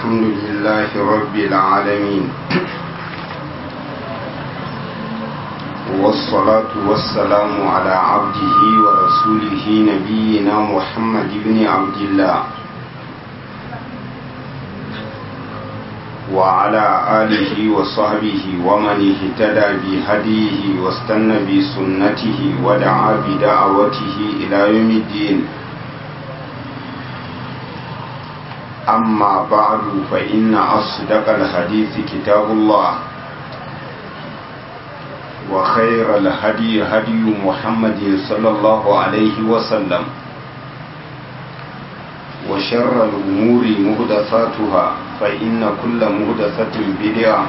الحمد لله رب العالمين والصلاة والسلام على عبده ورسوله نبينا محمد بن عبد الله وعلى آله وصحبه ومن اهتدى بهديه واستنى بسنته ودعا بدعوته إلى يوم الدين أما بعد فإن أصدق الحديث كتاب الله وخير الهدي هدي محمد صلى الله عليه وسلم وشر الأمور مهدثاتها فإن كل مهدثة بدعة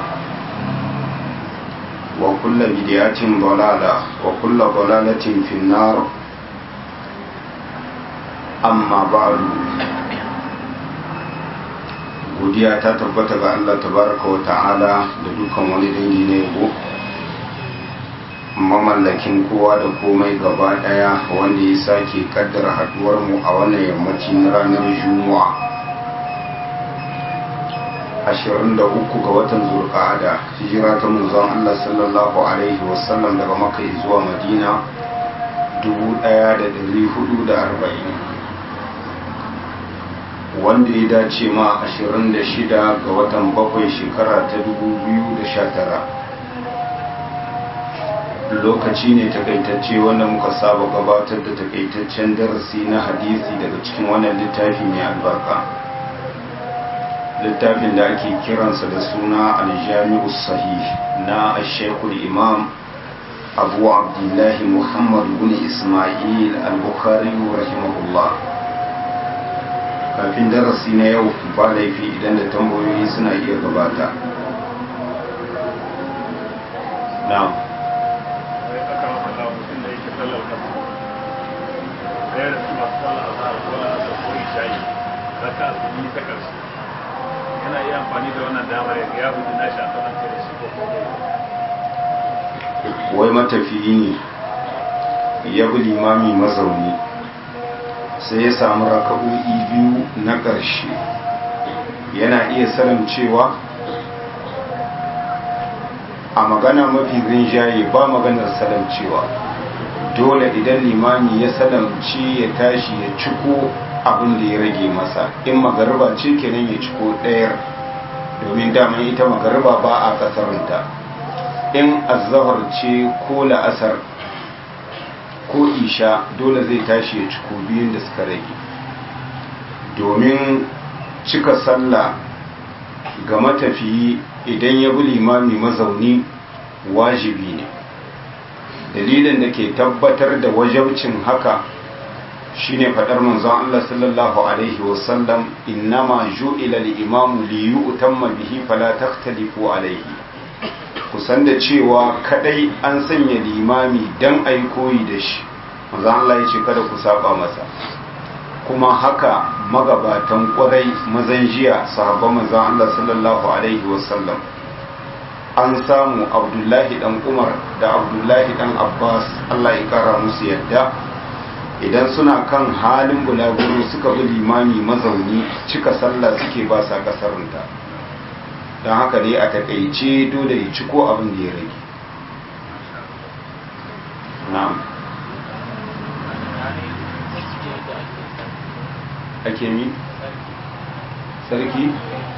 وكل بدعة ضلالة وكل ضلالة في النار أما بعد godiya ta tabbata ga Allah tabaraka wa ta'ala da dukkan wani dangi na yabo mamallakin kowa da komai gaba daya wanda ya sake kaddara haduwar mu a wannan yammaci na ranar juma'a 23 ga watan zulqa'ada hijira ta manzon Allah sallallahu alaihi wasallam daga makka zuwa madina 1440 wanda ya dace ma 26 ga watan bakwai shekara ta 2019 lokaci ne takaitacce wanda muka saba gabatar da takaitaccen darasi na hadisi daga cikin wannan littafi mai albarka littafin da ake kiransa da suna aljami'u sahih na ashekul imam abu abdullahi muhammad bin ismail al-bukhari rahimahullah kafin darasi na yau ba laifi idan da tambayoyi suna iya gabata na'am yana iya amfani da wannan damar ya hudu na shi a kasance da shi ko wai matafiyi ne ya bi limami mazauni sai ya samu raka'o'i biyu na ƙarshe yana iya sanin cewa a magana mafi rinjaye ba maganar salamcewa dole idan limami ya salamci ya tashi ya ciko abin da ya rage masa in magariba ce kenan ya ciko ɗayar domin daman ita magariba ba a ƙasarinta in azahar ce ko la'asar ko isha dole zai tashi ya ciko biyun da suka rage domin cika sallah ga matafiyi idan ya bi limami mazauni wajibi ne dalilin da ke tabbatar da wajabcin haka shine fadar manzon Allah sallallahu alaihi wasallam innama ju'ila al-imamu li yu'tamma bihi fala takhtalifu alaihi kusan da cewa kadai an sanya limami dan ayi koyi da shi manzon Allah ya ce kada ku saba masa kuma haka magabatan kwarai mazan jiya sahabban manzon Allah sallallahu alaihi wasallam an samu abdullahi dan umar da abdullahi dan abbas Allah ya kara musu yadda idan suna kan halin bulaguro suka bi limami mazauni cika sallah suke ba sa kasarunta don haka dai a takaice dole ya ciko abin da ya rage na'am ake mi sarki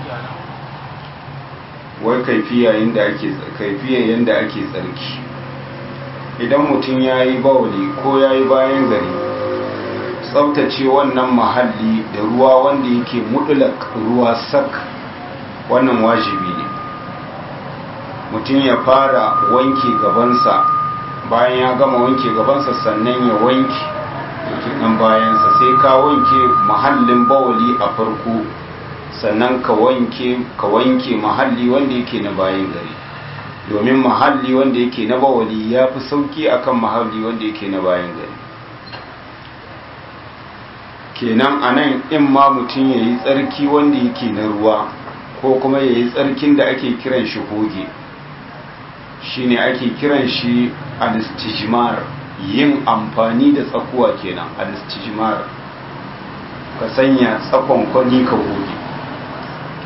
wai kaifiya yadda ake kaifiya yadda ake tsarki idan mutum ya yi bawali ko ya yi bayan gari tsabtace wannan mahalli da ruwa wanda yake mutulak ruwa sak wannan wajibi ne mutum ya fara wanke gabansa bayan ya gama wanke gabansa sannan ya wanke ɗan bayansa sai ka wanke mahallin bawali a farko sannan ka wanke ka wanke mahalli wanda yake na bayan gari domin mahalli wanda yake na bawali ya fi sauki akan mahalli wanda yake na bayan gari kenan a nan in ma mutum ya yi tsarki wanda yake na ruwa ko kuma ya yi tsarkin da ake kiran shi hoge shine ake kiran shi alistijimar yin amfani da tsakuwa kenan alistijimar ka sanya tsakon kwani ka goge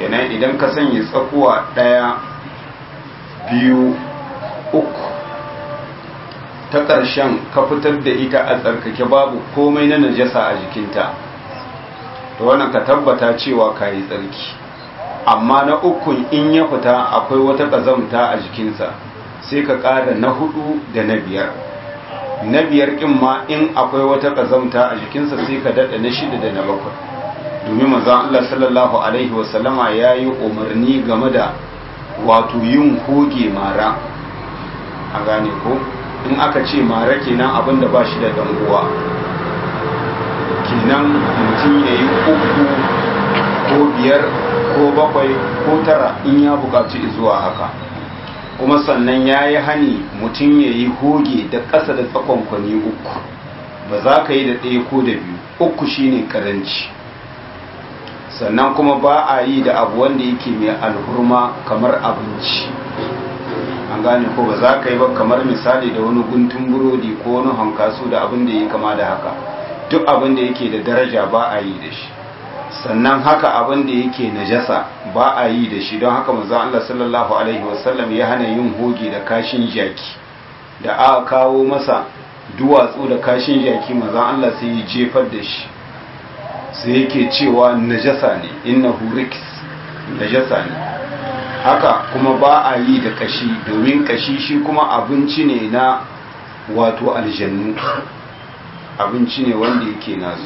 kenan idan ka sanya tsakuwa ɗaya biyu uku ta ƙarshen ka fitar da ita a tsarkake babu komai na najasa a jikinta to wannan ka tabbata cewa ka yi tsarki amma na ukun in ya fita akwai wata ƙazamta a jikinsa sai ka ƙara na hudu da na biyar na biyar ƙin ma in akwai wata ƙazamta a jikinsa sai ka daɗa na shida da na bakwai domin manzon Allah sallallahu alaihi wasallama ya yi umarni game da wato yin hoge mara a gane ko in aka ce mara kenan abinda ba shi da danguwa kenan mutum ya yi uku ko biyar ko bakwai ko tara in ya bukaci zuwa haka kuma sannan ya yi hani mutum ya yi hoge da ƙasa da tsakonkwani uku ba za ka yi da ɗaya ko da biyu uku shine karanci sannan kuma ba a yi da abu wanda yake mai alhurma kamar abinci an gane ko ba za ka yi ba kamar misali da wani guntun burodi ko wani hankasu da abin da ya kama da haka duk abin da yake da daraja ba a yi da shi sannan haka abin da yake najasa ba a yi da shi don haka manzo Allah sallallahu alaihi wasallam ya hana yin hoge da kashin jaki da aka kawo masa duwatsu da kashin jaki manzo Allah sai ya jefar da shi sai yake cewa najasa ne innahu riks najasa ne haka kuma ba a yi da kashi domin kashi shi kuma abinci ne na wato aljannu abinci ne wanda yake nasu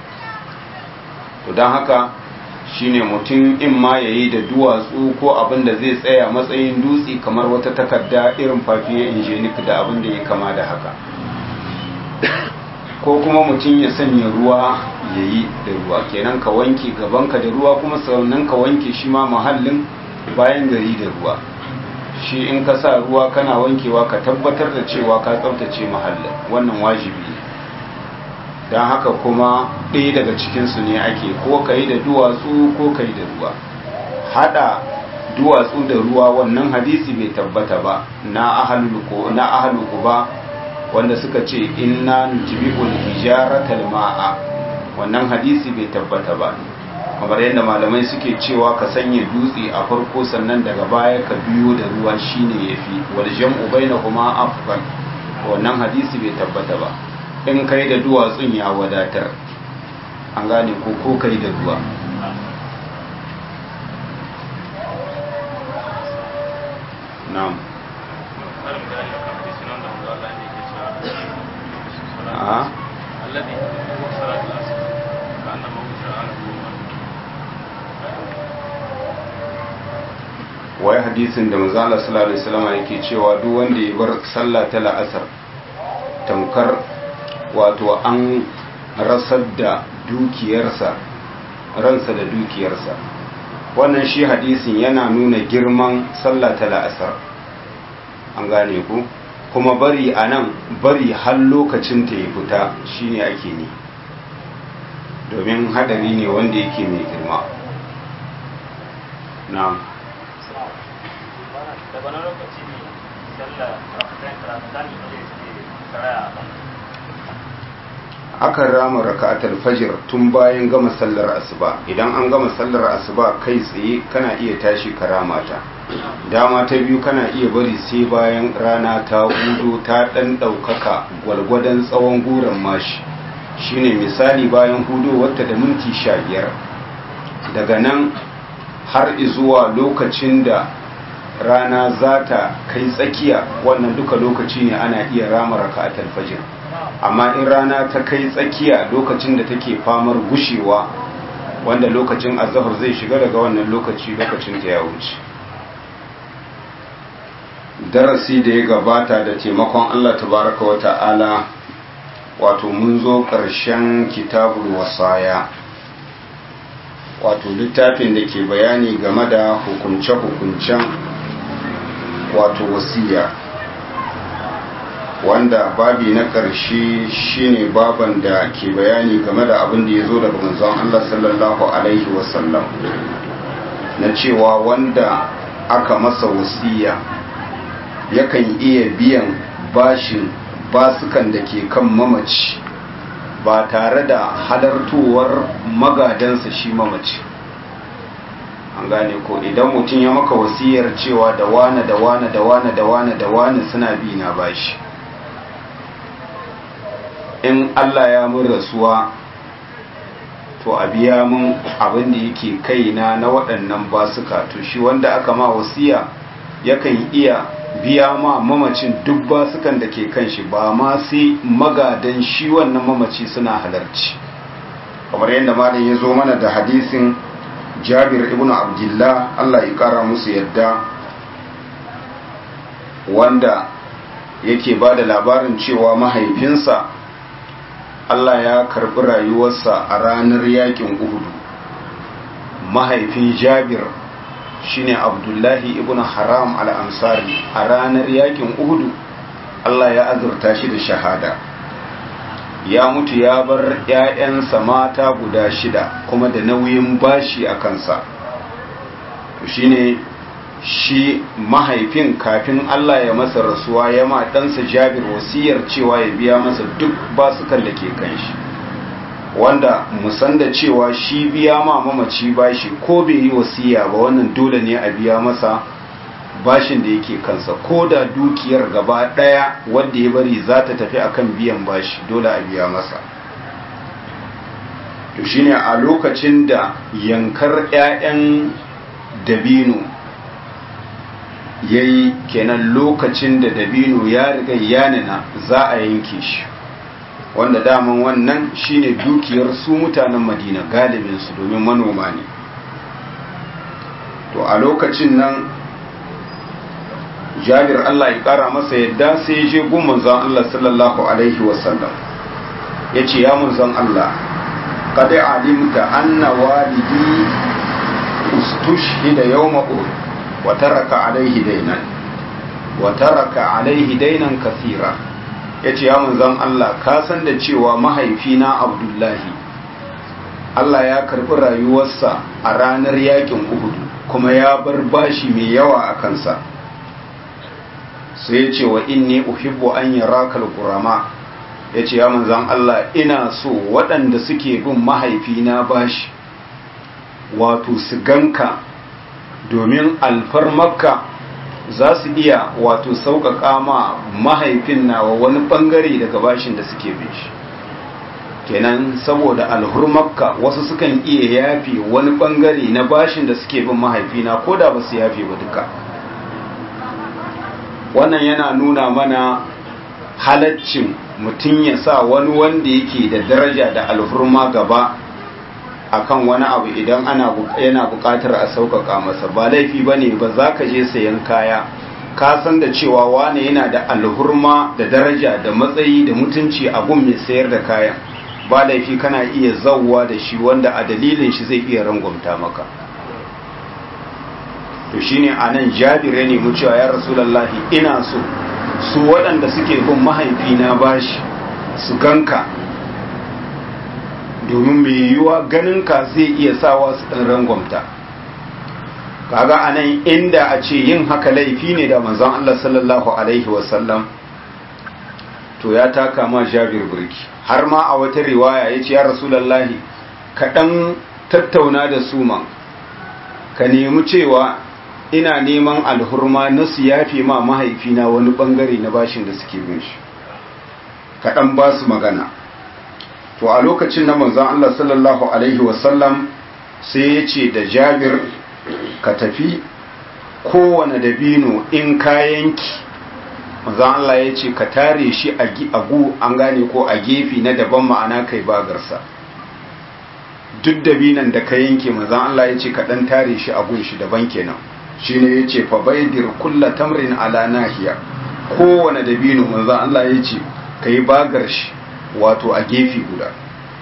to don haka shine mutum in ma ya yi da duwatsu ko abin da zai tsaya matsayin dutse kamar wata takarda irin fafiye injenik da abin da ya kama da haka ko kuma mutum ya sanya ruwa ya yi da ruwa kenan ka wanke gabanka da ruwa kuma sannan ka wanke shi ma mahallin bayan gari da ruwa shi in ka sa ruwa kana wankewa ka tabbatar da cewa ka tsaftace mahallin wannan wajibi ne don haka kuma ɗaya daga cikinsu ne ake ko ka yi da duwatsu ko ka yi da ruwa haɗa duwatsu da ruwa wannan hadisi bai tabbata ba na ahaluku ba wanda suka ce inna nujibul hijaratal ma'a wannan hadisi bai tabbata ba kamar yadda malamai suke cewa ka sanya dutse a farko sannan daga baya ka biyo da ruwa shine yafi wal jam'u bainahuma afdal wannan hadisi bai tabbata ba in kai da duwatsun ya wadatar an gane ko ko kai da ruwa na'am a wai hadisin da manzala sallallahu alaihi wasallam yake cewa duk wanda ya bar sallah ta la'asar tamkar wato an rasar da dukiyarsa ransa da dukiyarsa wannan shi hadisin yana nuna girman sallah ta la'asar an gane ku kuma bari a nan bari har lokacin ta ya fita shine ake ne domin hadari ne wanda yake mai girma na akan rama raka'atul fajr tun bayan gama sallar asuba idan an gama sallar asuba kai tsaye kana iya tashi karama ta dama ta biyu kana iya bari sai bayan rana ta hudu ta dan daukaka gwalgwadon tsawon guran mashi shine misali bayan hudu wata da minti sha biyar daga nan har zuwa lokacin da rana za ta kai tsakiya wannan duka lokaci ne ana iya rama raka'atul fajr amma in rana ta kai tsakiya lokacin da take famar gushewa wanda lokacin azahar zai shiga daga wannan lokaci lokacin ta ya wuce darasi da ya gabata da taimakon Allah tabaraka wa ta'ala wato mun zo ƙarshen kitabul wasaya wato littafin da ke bayani game da hukunce-hukuncen wato wasiya wanda babi na ƙarshe shine baban da ke bayani game da abin da ya zo daga manzon Allah sallallahu alaihi wasallam na cewa wanda aka masa wasiya yakan iya biyan bashin basukan da ke kan mamaci ba tare da halartowar magadansa shi mamaci an gane ko idan mutum ya maka wasiyar cewa da wane da wane da wane da wane da wane suna bi na bashi in Allah ya mun rasuwa to a biya mun abin da yake kaina na waɗannan basuka to shi wanda aka ma wasiya yakan iya biya ma mamacin duk basukan da ke kan shi ba ma sai magadan shi wannan mamaci suna halarci kamar yadda malam ya zo mana da hadisin jabir ibn abdullah Allah ya kara musu yadda wanda yake ba da labarin cewa mahaifinsa Allah ya karbi rayuwarsa a ranar yakin uhudu mahaifin jabir shine abdullahi ibn haram al-ansari a ranar yakin uhudu Allah ya azurta shi da shahada ya mutu ya bar ‘ya'yansa mata guda shida kuma da nauyin bashi a kansa shine shi mahaifin kafin Allah ya masa rasuwa ya ma ɗansa jabir wasiyar cewa ya biya masa duk basukan da ke kan shi wanda musan da cewa shi biya ma mamaci bashi ko bai yi wasiya ba wannan dole ne a biya masa bashin da yake kansa ko da dukiyar gaba ɗaya wanda ya bari za ta tafi akan biyan bashi dole a biya masa to shine a lokacin da yankar 'ya'yan dabino ya yi kenan lokacin da dabino ya riga yanina za a yanke shi wanda daman wannan shine dukiyar su mutanen madina galibinsu domin manoma ne to a lokacin nan jabir Allah ya kara masa yadda sai ya je gun manzon Allah sallallahu alaihi wasallam ya ce ya manzon Allah kada alimta anna walidi ustushhida yawma uhud wa taraka alaihi dainan wa taraka alaihi dainan kathira yace ya manzon Allah ka san da cewa mahaifina Abdullahi Allah ya karbi rayuwarsa a ranar yakin Uhud kuma ya bar bashi mai yawa a kansa sai ya ce wa inni uhibbu an yaraka al-qurama ya ce ya manzan Allah ina so waɗanda suke bin mahaifina bashi wato su ganka domin alfarmarka za su iya wato sauƙaƙa ma mahaifin nawa wani ɓangare daga bashin da suke bin shi kenan saboda alhurmarka wasu sukan iya yafi wani ɓangare na bashin da suke bin mahaifina ko da ba su yafi ba duka wannan yana nuna mana halaccin mutum ya sa wani wanda yake da daraja da alhurma gaba akan wani abu idan ana yana buƙatar a sauƙaƙa masa ba laifi ba ne ba za ka je sayan kaya ka san da cewa wane yana da alhurma da daraja da matsayi da mutunci a gun mai sayar da kayan ba laifi kana iya zauwa da shi wanda a dalilin shi zai iya rangwamta maka to shine anan jabir ya nemi cewa ya rasulullahi ina so su waɗanda suke bin mahaifina bashi su ganka domin mai yiwuwa ganinka zai iya sawa su ɗan rangwamta kaga anan inda a ce yin haka laifi ne da manzon Allah sallallahu alaihi wasallam to ya taka ma jabir burki har ma a wata riwaya ya ce ya rasulullahi ka ɗan tattauna da su man ka nemi cewa ina neman alhurma na su yafe ma mahaifina wani bangare na bashin da suke bin shi kaɗan ba su magana to a lokacin na manzan Allah sallallahu Alaihi wasallam sai ya ce da jabir ka tafi kowane dabino in kayanki manzan Allah ya ce ka tare shi a gu an gane ko a gefe na daban ma'ana kai bagarsa duk dabinan da ka yanke manzan Allah ya ce ka ɗan tare shi a gun shi daban kenan shi ne ya ce fabaidir kulla tamrin ala nahiya kowane dabino manzan Allah ya ce ka yi bagar shi wato a gefe guda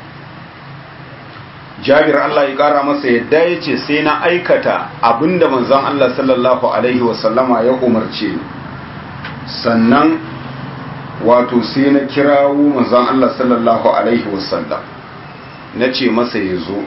jabir Allah ya kara masa yadda ya ce sai na aikata abinda manzan Allah sallallahu alaihi wasallama ya umarce sannan wato sai na kirawo manzan Allah sallallahu alaihi wasallam na ce masa ya zo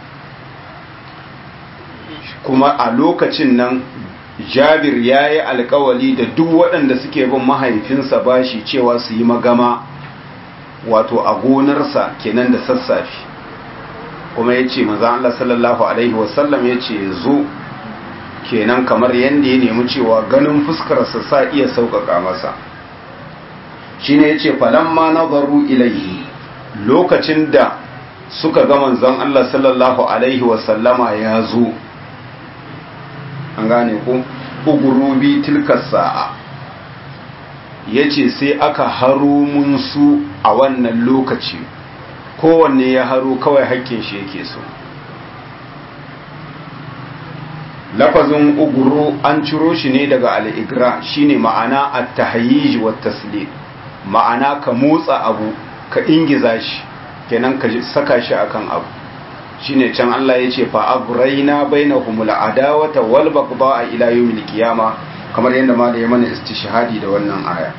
kuma a lokacin nan jabir ya yi alkawali da duk waɗanda suke bin mahaifinsa bashi cewa su yi magama wato a gonarsa kenan da sassafe kuma ya ce maza Allah sallallahu alaihi wasallam ya ce zo kenan kamar yadda ya nemi cewa ganin fuskarsa sa iya sauƙaƙa masa shi ne ya ce falamma nazaru ilaihi lokacin da suka ga manzon Allah sallallahu alaihi wasallama ya zo an gane ko ugurubi tilkar sa'a ya ce sai aka haro mun su a wannan lokaci kowanne ya haro kawai hakkin shi yake so lafazin uguru an ciro shi ne daga al'igra shine ma'ana a tahayyij wa taslim ma'ana ka motsa abu ka ingiza shi kenan ka saka shi akan abu shine can Allah ya ce fa agraina bainahumul adawata wal baghdha ila yawmil qiyama kamar yadda ma da ya mana istishhadi da wannan aya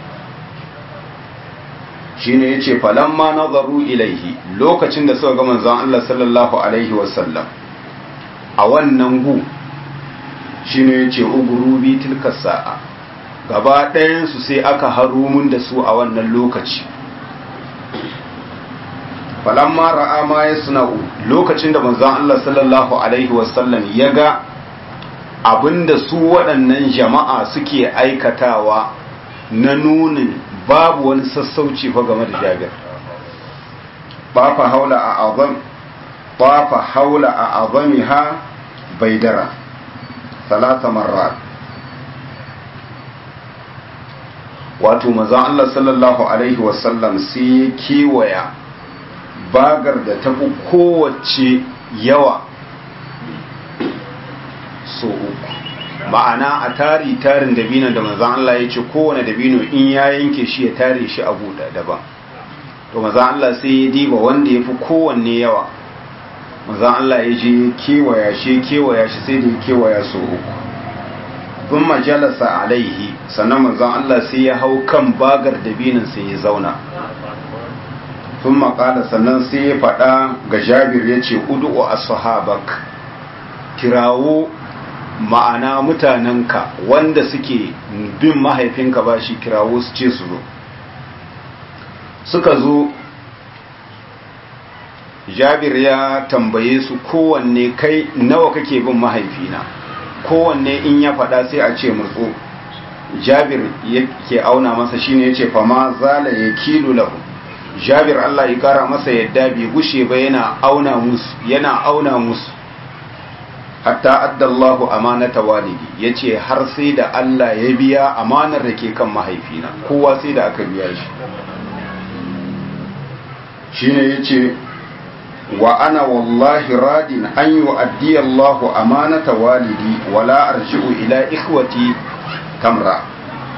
shine yace falamma nazaru ilaihi lokacin da suka ga manzon Allah sallallahu alaihi wasallam a wannan gu shine yace ugurubi tilka sa'a gaba ɗayan su sai aka harumun da su a wannan lokaci falamma ra'a ma yasna'u lokacin da manzon Allah sallallahu alaihi wasallam ya ga abinda su waɗannan jama'a suke aikatawa na nunin babu wani sassauci fa game da jabir ba fa haula a azam ba fa haula a azamiha baidara salata marrat wato manzon Allah sallallahu alaihi wasallam sai ya kewaya bagar da ta fi kowace yawa so uku ma'ana a tari tarin dabino da manzan Allah ya ce kowane dabino in ya yanke shi ya tare shi a buɗa daban to manzan Allah sai ya diba wanda ya fi kowanne yawa manzan Allah ya je kewaya shi kewaya shi sai da ya kewaya so uku sun majalasa alaihi sannan manzan Allah sai ya hau kan bagar dabinin sai ya zauna sun makala sannan sai ya faɗa ga jabir ya ce udu'u ashabak kirawo ma'ana mutanenka wanda suke bin mahaifinka ba shi kirawo su ce su zo suka zo jabir ya tambaye su kowanne kai nawa kake bin mahaifina kowanne in ya faɗa sai a ce murtso jabir yake auna masa shine yace fa ma zala yakilu lahu jabir Allah ya kara masa yadda bai gushe ba yana auna musu yana auna musu hatta addallahu amanata walidi yace har sai da Allah ya biya amanar da ke kan mahaifina kowa sai da aka biya shi shine yace wa ana wallahi radin an yu'addi Allahu amanata walidi wala arji'u ila ikhwati tamra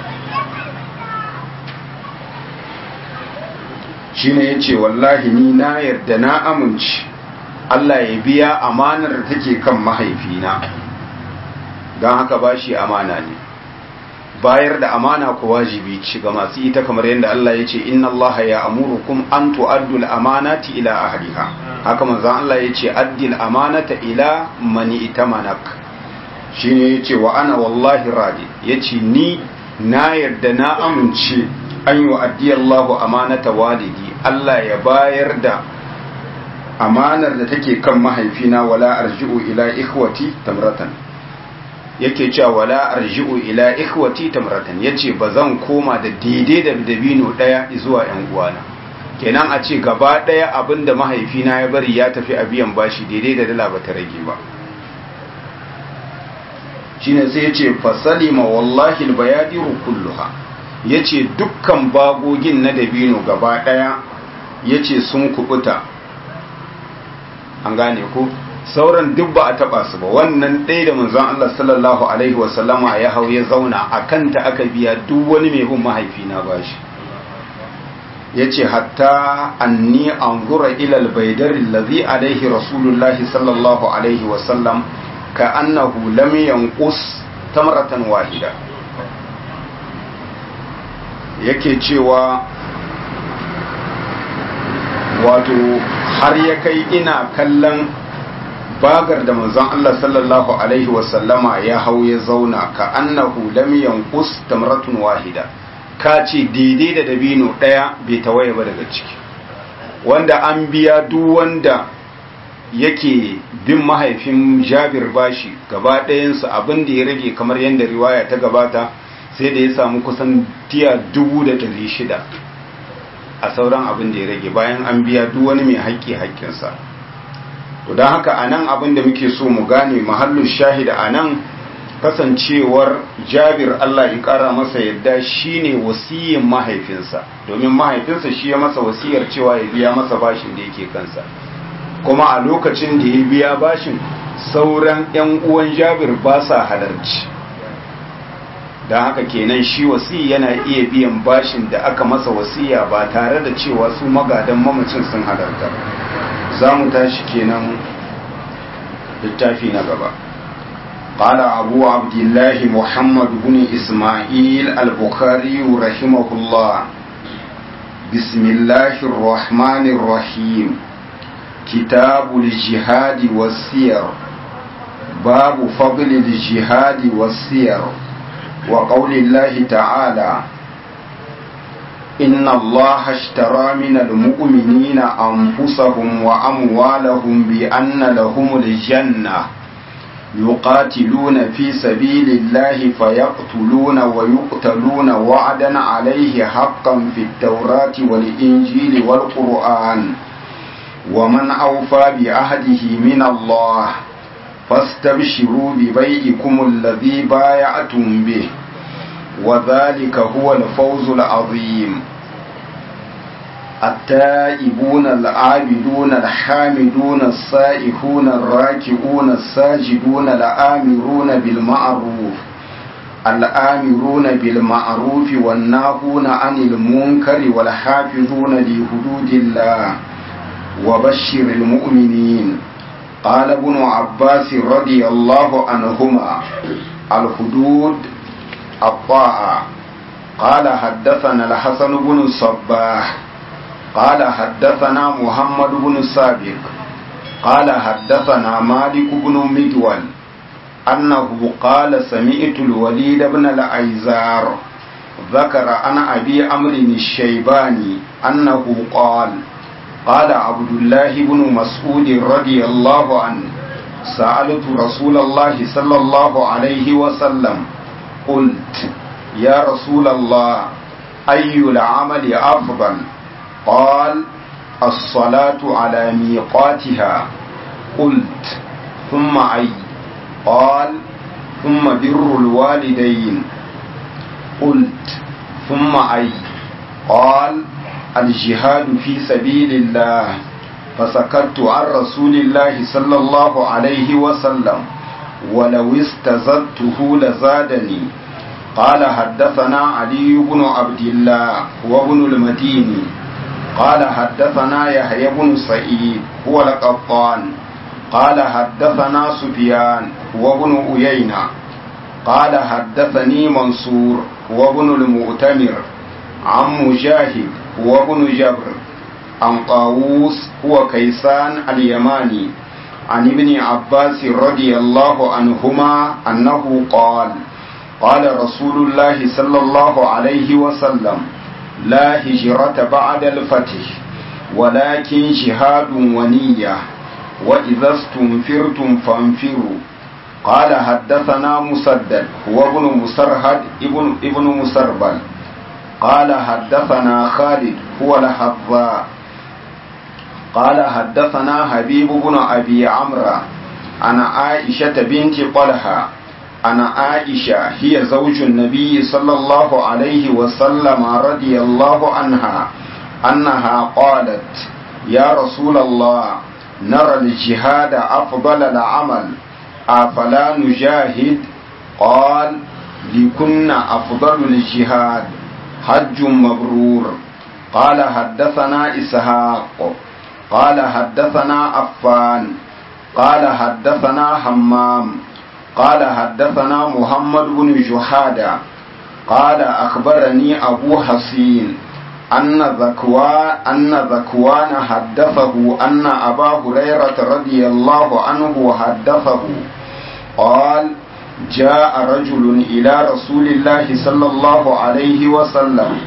shine yace wallahi ni na yarda na amince Allah ya biya amanar da take kan mahaifina don haka bashi amana ne bayar da amana ko wajibi ci ga masu ita kamar yadda Allah ya ce inna Allah ya amurukum an tu'addul amanati ila ahliha haka manzon Allah ya ce addil amanata ila mani itamanak shine yace wa ana wallahi radi yace ni na yarda na amince an yi wa addiyallahu amanata walidi Allah ya bayar da amanar da take kan mahaifina wala arji'u ila ikhwati tamratan yake cewa wala arji'u ila ikhwati tamratan yace bazan koma da daidai da dabino daya zuwa yan uwana kenan a ce gaba daya abinda mahaifina ya bari ya tafi a biyan bashi daidai da dala bata rage ba shine sai yace fasalima wallahi albayadiru kulluha yace dukkan bagogin na dabino gaba daya yace sun kubuta an gane ko sauran duk ba a taba su ba wannan ɗaya da manzon Allah sallallahu alaihi wasallama ya hau ya zauna a kanta aka biya duk wani mai bin mahaifina ba shi ya ce hatta anni anzura ila albaydar allazi alaihi rasulullahi sallallahu alaihi wasallam ka annahu lam yanqus tamratan wahida yake cewa wato har ya kai ina kallon bagar da manzon Allah sallallahu alaihi wasallama ya hau ya zauna ka annahu lam yanqus tamratun wahida ka ce daidai da dabino daya bai tawaye ba daga ciki wanda an biya duk wanda yake bin mahaifin jabir bashi gaba ɗayansu abin da ya rage kamar yadda riwaya ta gabata sai da ya samu kusan tiya dubu da ɗari shida a sauran abin da ya rage bayan an biya duk wani mai haƙƙi haƙƙinsa to don haka a nan abin da muke so mu gane mahallin shahida a nan kasancewar jabir Allah ya ƙara masa yadda shine wasiyin mahaifinsa domin mahaifinsa shi ya masa wasiyar cewa ya biya masa bashin da yake kansa kuma a lokacin da ya biya bashin sauran 'yan uwan jabir ba sa halarci don haka kenan shi wasi yana iya biyan bashin da aka masa wasiya ba tare da cewa su magadan mamacin sun halarta za mu tashi kenan littafi na gaba قال أبو عبد الله محمد بن إسماعيل البخاري رحمه الله بسم الله الرحمن الرحيم كتاب الجهاد والسير باب فضل الجهاد والسير وقول الله تعالى إن الله اشترى من المؤمنين أنفسهم وأموالهم بأن لهم الجنة يقاتلون في سبيل الله فيقتلون ويقتلون وعدا عليه حقا في التوراة والإنجيل والقرآن ومن أوفى بعهده من الله فاستبشروا ببيئكم الذي بايعتم به وذلك هو الفوز العظيم التائبون العابدون الحامدون السائحون الراكعون الساجدون الآمرون بالمعروف الآمرون بالمعروف والناهون عن المنكر والحافظون لحدود الله وبشر المؤمنين قال ابن عباس رضي الله عنهما الحدود الطاعة قال حدثنا الحسن بن الصباح قال حدثنا محمد بن سابق قال حدثنا مالك بن مدول أنه قال سمعت الوليد بن الأيزار ذكر عن أبي عمرو الشيباني أنه قال قال عبد الله بن مسعود رضي الله عنه سألت رسول الله صلى الله عليه وسلم قلت يا رسول الله أي العمل أفضل قال الصلاة على ميقاتها قلت ثم أي قال ثم بر الوالدين قلت ثم أي قال الجهاد في سبيل الله فسكت عن رسول الله صلى الله عليه وسلم ولو استزدته لزادني قال حدثنا علي بن عبد الله وابن المديني قال حدثنا يحيى بن سعيد هو القطان قال حدثنا سفيان وابن أيينة قال حدثني منصور وابن المؤتمر عن مجاهد وابن جبر عن طاووس هو كيسان اليماني عن ابن عباس رضي الله عنهما أنه قال قال رسول الله صلى الله عليه وسلم لا هجرة بعد الفتح ولكن جهاد ونية وإذا استنفرتم فانفروا قال حدثنا مسدد هو ابن مسرهد ابن, ابن مسربل قال حدثنا خالد هو الحظاء قال حدثنا حبيب بن أبي عمرو عن عائشة بنت طلحة عن عائشة هي زوج النبي صلى الله عليه وسلم رضي الله عنها أنها قالت يا رسول الله نرى الجهاد أفضل العمل أفلا نجاهد قال لكن أفضل الجهاد حج مبرور قال حدثنا إسحاق قال حدثنا عفان قال حدثنا حمام قال حدثنا محمد بن جحادة قال أخبرني أبو حسين أن ذكوان أن ذكوان حدثه أن أبا هريرة رضي الله عنه حدثه قال جاء رجل إلى رسول الله صلى الله عليه وسلم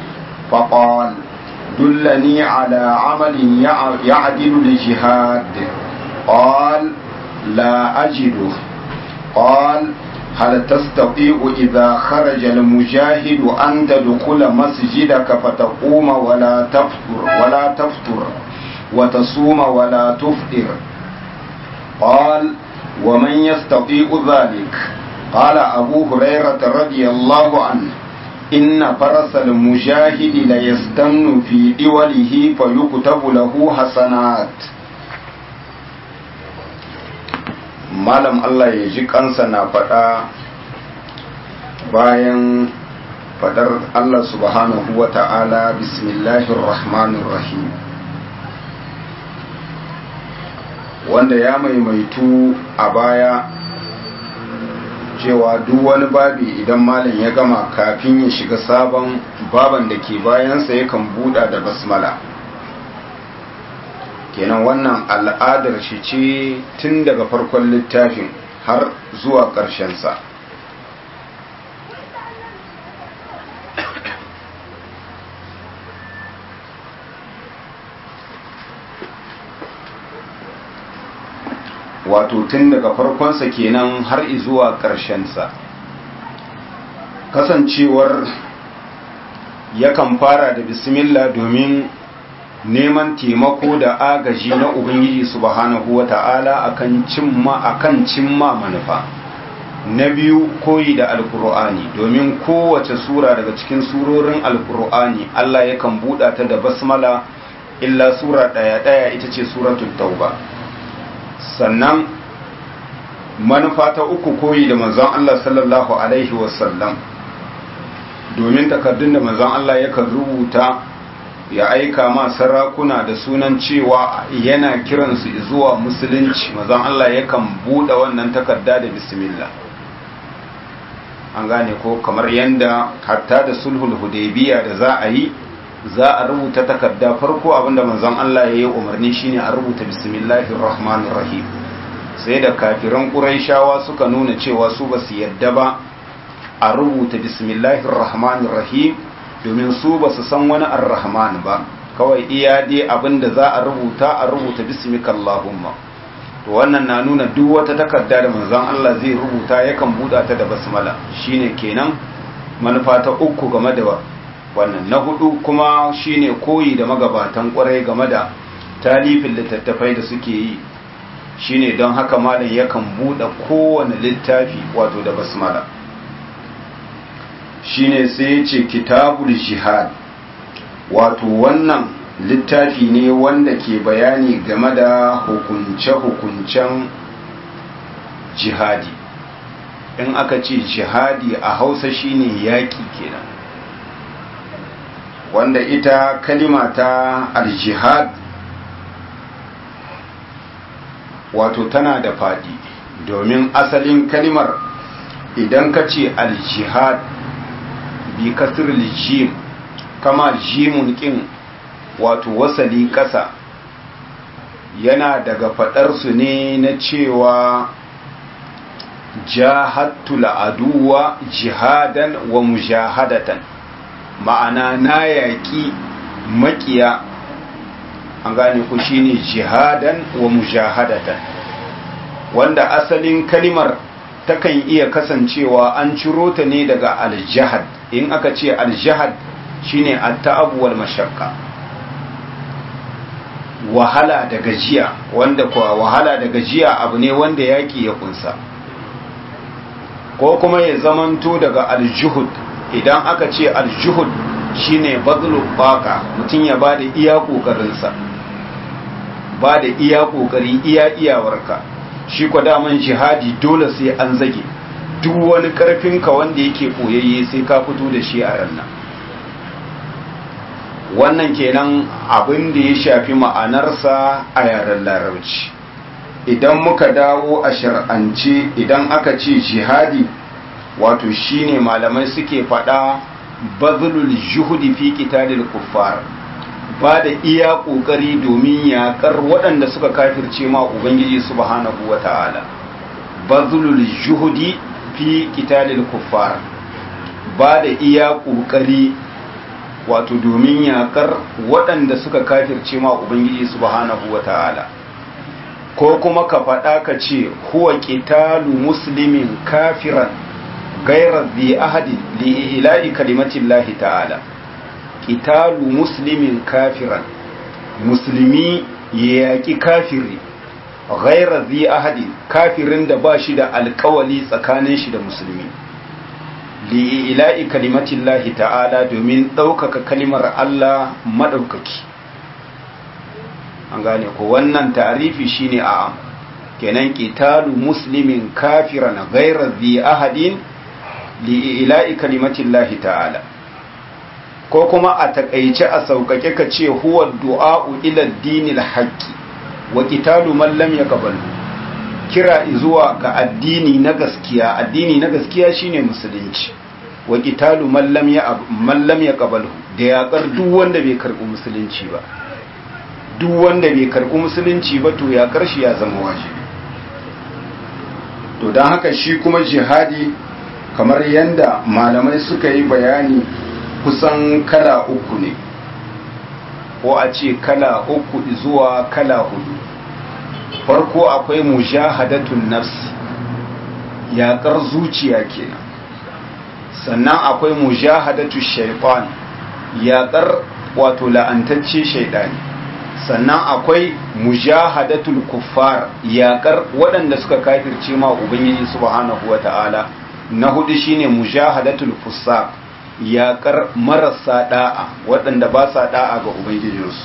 فقال دلني على عمل يعدل الجهاد قال لا أجده قال هل تستطيع إذا خرج المجاهد أن تدخل مسجدك فتقوم ولا تفطر ولا تفطر وتصوم ولا تفطر قال ومن يستطيع ذلك قال أبو هريرة رضي الله عنه إن فرس المجاهد ليستن في دوله فيكتب له حسنات malam Allah ya ji kansa na faɗa bayan faɗar Allah subhanahu wa ta'ala bismillahir rahmanir rahim wanda ya maimaitu a baya cewa duk wani babi idan malam ya gama kafin ya shiga sabon baban da ke bayansa yakan buɗa da basmala kenan wannan al'adar shi ce tun daga farkon littafin har zuwa ƙarshensa wato tun daga farkonsa kenan har zuwa ƙarshensa kasancewar yakan fara da bismillah domin neman taimako da agaji na ubangiji subhanahu wata'ala akan cimma akan cimma manufa na biyu koyi da alkur'ani domin kowace sura daga cikin surorin alkur'ani Allah yakan buɗa ta da basmala illa sura ɗaya ɗaya ita ce suratul tauba sannan manufa ta uku koyi da manzon Allah sallallahu alaihi wasallam domin takardun da manzon Allah yakan rubuta ya aika ma sarakuna da sunan cewa yana kiransu zuwa musulunci manzon Allah yakan buɗe wannan takarda da bismillah an gane ko kamar yanda hatta da sulhul hudaybiya da za a yi za a rubuta takarda farko abinda manzon Allah ya yi umarni shine a rubuta bismillahir rahmanir rahim sai da kafiran quraishawa suka nuna cewa su basu yadda ba a rubuta bismillahir rahmanir rahim domin su basu san wani ar-rahman ba kawai iya dai abinda za a rubuta a rubuta bismikallahumma to wannan na nuna duk wata takarda da manzon Allah zai rubuta yakan buɗa ta da basmala shine kenan manufa ta uku game da wannan na hudu kuma shine koyi da magabatan kwarai game da talifin littattafai da suke yi shine don haka malam yakan buɗe kowane littafi wato da basmala shine sai ya ce kitabul jihad wato wannan littafi ne wanda ke bayani game da hukunce-hukuncen jihadi in aka ce jihadi a hausa shine yaƙi kenan wanda ita kalima ta aljihad wato tana da faɗi domin asalin kalimar idan ka ce aljihad bi kasir jim kama jimun kin wato wasali ƙasa yana daga faɗarsu ne na cewa jahattu la'aduwa jihadan wa mujahadatan ma'ana na yaƙi maƙiya an gane ku shine jihadan wa mujahadatan wanda asalin kalimar takan iya kasancewa an ciro ta ne daga aljihad in aka ce aljihad shine at-ta'ab wal mashaqqa wahala da gajiya wanda kuwa wahala da gajiya abu ne wanda yaki ya kunsa ko kuma ya zamanto daga aljuhud idan aka ce aljuhud shine bazlu baka mutum ya bada iya kokarinsa bada iya kokari iya iyawarka shi kwa daman jihadi dole sai an zage duk wani karfinka wanda yake koyayye sai ka fito da shi a rannan wannan kenan abin da ya shafi ma'anarsa a yaren larabci idan muka dawo a shar'ance idan aka ce jihadi wato shine malamai suke faɗa bazlul juhudi fi qitalil kuffar ba da iya kokari domin yakar waɗanda suka kafirce ma ubangiji subhanahu wata'ala bazlul juhudi fi qitalil kuffar ba da iya kokari wato domin yakar waɗanda suka kafirce ma ubangiji subhanahu wata'ala ko kuma ka faɗa ka ce huwa qitalu muslimin kafiran gairar bi ahadi li ilahi kalimatillahi ta'ala qitalu muslimin kafiran musulmi ya yaƙi kafiri gairar bi ahadi kafirin da ba shi da alƙawali tsakanin shi da musulmi li ilahi kalimatillahi ta'ala domin ɗaukaka kalimar Allah maɗaukaki an gane ko wannan tarifi shine a kenan qitalu muslimin kafiran ghayra dhi ahadin li ila'i kalimatillahi ta'ala ko kuma a takaice a saukake ka ce huwa du'a'u ila dinil haqqi wa qitalu man lam yaqbal kira zuwa ga addini na gaskiya addini na gaskiya shine musulunci wa qitalu man lam ya man lam yaqbal da yaƙar duk wanda bai karɓi musulunci ba duk wanda bai karɓi musulunci ba to ya karshe ya zama wajibi to don haka shi kuma jihadi kamar yadda malamai suka yi bayani kusan kala uku ne ko a ce kala uku zuwa kala hudu farko akwai mujahadatun nafsi yaƙar zuciya kenan sannan akwai mujahadatu shaitan yaƙar wato la'antacce shaidani sannan akwai mujahadatul kuffar yaƙar waɗanda suka kafirce ma ubangiji subhanahu wata'ala na hudu shine mujahadatul fusaq yaƙar marasa da'a waɗanda ba sa da'a ga ubangijinsu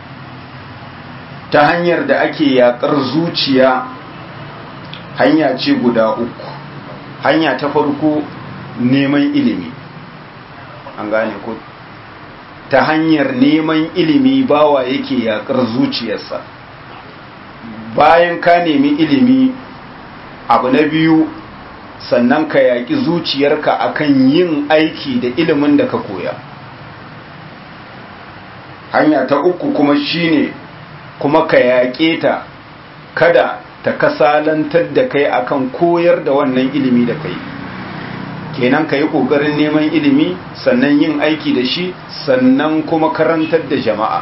ta hanyar da ake yaƙar zuciya hanya ce guda uku hanya ta farko neman ilimi an gane ko ta hanyar neman ilimi bawa yake yakar zuciyarsa bayan ka nemi ilimi abu na biyu sannan ka yaƙi zuciyarka akan yin aiki da ilimin da ka koya hanya ta uku kuma shine kuma ka yaƙe ta kada ta kasalantar da kai akan koyar da wannan ilimi da kai kenan ka yi ƙoƙarin neman ilimi sannan yin aiki da shi sannan kuma karantar da jama'a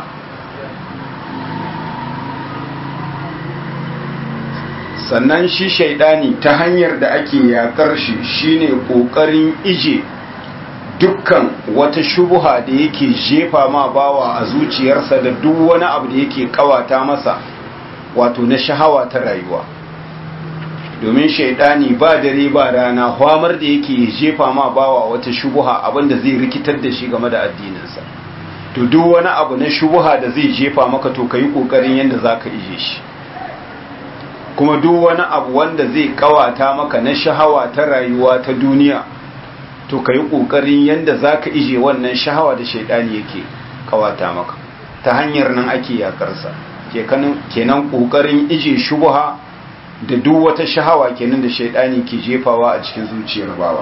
sannan shi shaidani ta hanyar da ake yakar shi shine ƙoƙarin ije dukkan wata shubuha da yake jefa ma bawa a zuciyarsa da duk wani abu da yake kawata masa wato na shahawa ta rayuwa domin shaidani ba dare ba rana hwamar da yake jefa ma bawa wata shubuha abinda zai rikitar da shi game da addininsa to duk wani abu na shubuha da zai jefa maka to kayi kokarin yanda zaka ije shi kuma duk wani abu wanda zai kawata maka na shahawa ta rayuwa ta duniya to kayi kokarin yanda zaka ije wannan shahawa da shaidani yake kawata maka ta hanyar nan ake yakarsa kenan kokarin ije shubuha da duk wata shahawa kenan da shaidani ke jefawa a cikin zuciyar bawa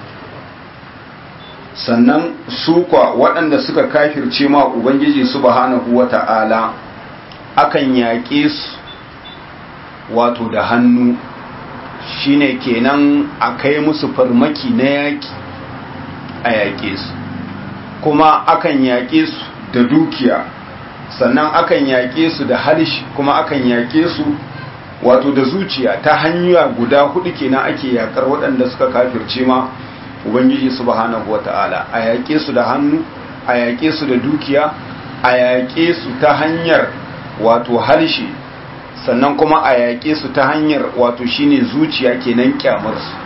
sannan su kwa waɗanda suka kafirce ma ubangiji subhanahu wata'ala akan yaƙe su wato da hannu shine kenan a kai musu farmaki na yaƙi a yaƙe su kuma akan yaƙe su da dukiya sannan akan yaƙe su da halish kuma akan yaƙe su wato da zuciya ta hanya guda hudu kenan ake yakar waɗanda suka kafirce ma ubangiji subhanahu wata'ala a yaƙe su da hannu a yaƙe su da dukiya a yaƙe su ta hanyar wato harshe sannan kuma a yaƙe su ta hanyar wato shine zuciya kenan kyamar su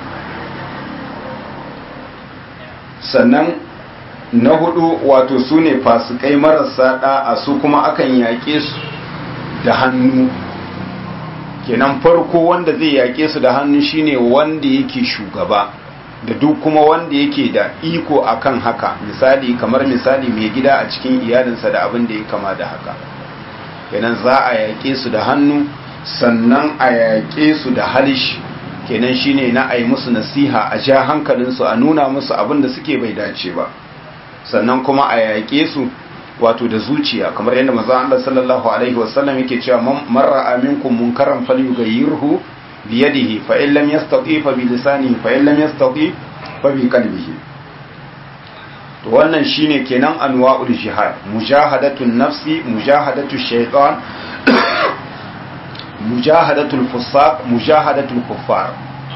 sannan na hudu wato su ne fasikai marasa da'a su kuma akan yaƙe su da hannu kenan farko wanda zai yaƙe su da hannu shine wanda yake shugaba da duk kuma wanda yake da iko akan haka misali kamar misali mai gida a cikin iyalinsa da abin da ya kama da haka kenan za a yaƙe su da hannu sannan a yaƙe su da halish kenan shine na a yi musu nasiha a ja hankalinsu a nuna musu abin da suke bai dace ba sannan kuma a yaƙe su wato da zuciya kamar yadda maza Allah sallallahu alaihi wasallam yake cewa man ra'a minkum munkaran falyughayyirhu bi yadihi fa in lam yastati fa bi lisanihi fa in lam yastati fa bi qalbihi to wannan shine kenan anwa'ul jihad mujahadatun nafsi mujahadatu shaytan mujahadatul fusaq mujahadatul kuffar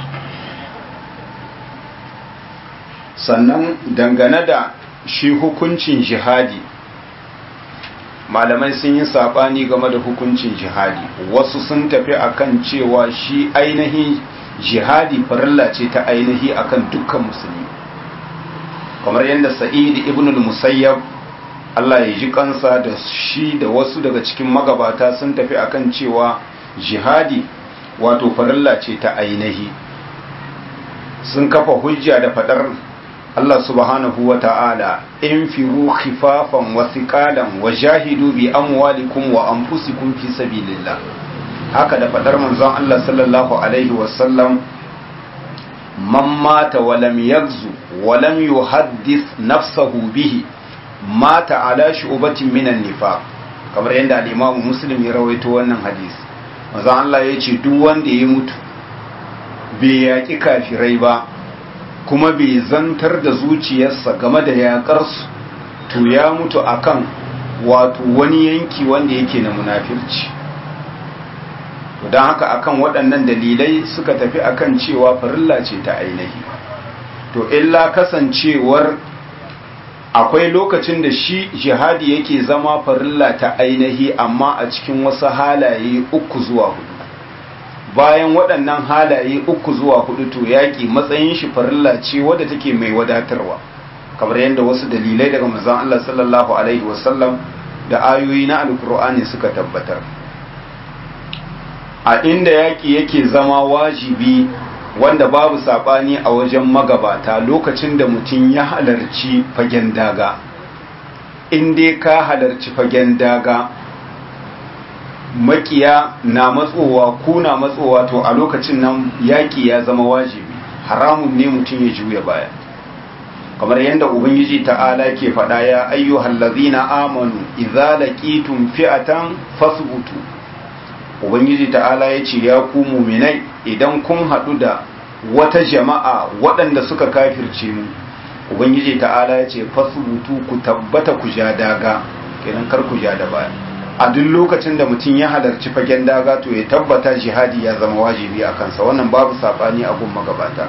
sannan dangane da shi hukuncin jihadi malamai sun yi sabani game da hukuncin jihadi wasu sun tafi akan cewa shi ainihin jihadi farilla ce ta ainihi akan dukkan musulmi kamar yadda sa'id ibn al-musayyab Allah ya ji kansa da shi da wasu daga cikin magabata sun tafi akan cewa jihadi wato farilla ce ta ainihi sun kafa hujja da fadar Allah subhanahu wa ta'ala in firu khifafan wa thiqalan wa jahidu bi amwalikum wa anfusikum fi sabilillah haka da fadar manzon Allah sallallahu alaihi wa sallam man mata wa lam yaghzu wa lam yuhaddith nafsahu bihi mata ala shu'batin minan nifaq kamar yadda al-Imam Muslim ya rawaito wannan hadisi manzon Allah ya ce duk wanda ya mutu bai yaki kafirai ba kuma bai zantar da zuciyarsa game da yaƙarsu to ya mutu akan wato wani yanki wanda yake na munafirci don haka akan waɗannan dalilai suka tafi akan cewa farilla ce ta ainihi to illa kasancewar akwai lokacin da shi jihadi yake zama farilla ta ainihi amma a cikin wasu halaye uku zuwa hudu bayan waɗannan halaye uku zuwa hudu to yaƙi matsayin shi farilla ce wadda take mai wadatarwa kamar yadda wasu dalilai daga manzon Allah sallallahu alaihi wasallam da ayoyi na alkur'ani suka tabbatar a inda yaƙi yake zama wajibi wanda babu saɓani a wajen magabata lokacin da mutum ya halarci fagen daga in dai ka halarci fagen daga makiya na matsowa ku na matsowa to a lokacin nan yaƙi ya zama wajibi haramun ne mutum ya juya baya kamar yadda ubangiji ta'ala ke faɗa ya ayyuhal ladzina amanu idza laqitum fi'atan fasbutu ubangiji ta'ala ya ce ya ku muminai idan kun haɗu da wata jama'a waɗanda suka kafirce mu ubangiji ta'ala ya ce fasbutu ku tabbata ku ja daga kenan kar ku ja da baya a duk lokacin da mutum ya halarci fagen daga to ya tabbata jihadi ya zama wajibi a kansa wannan babu saɓani a gun magabata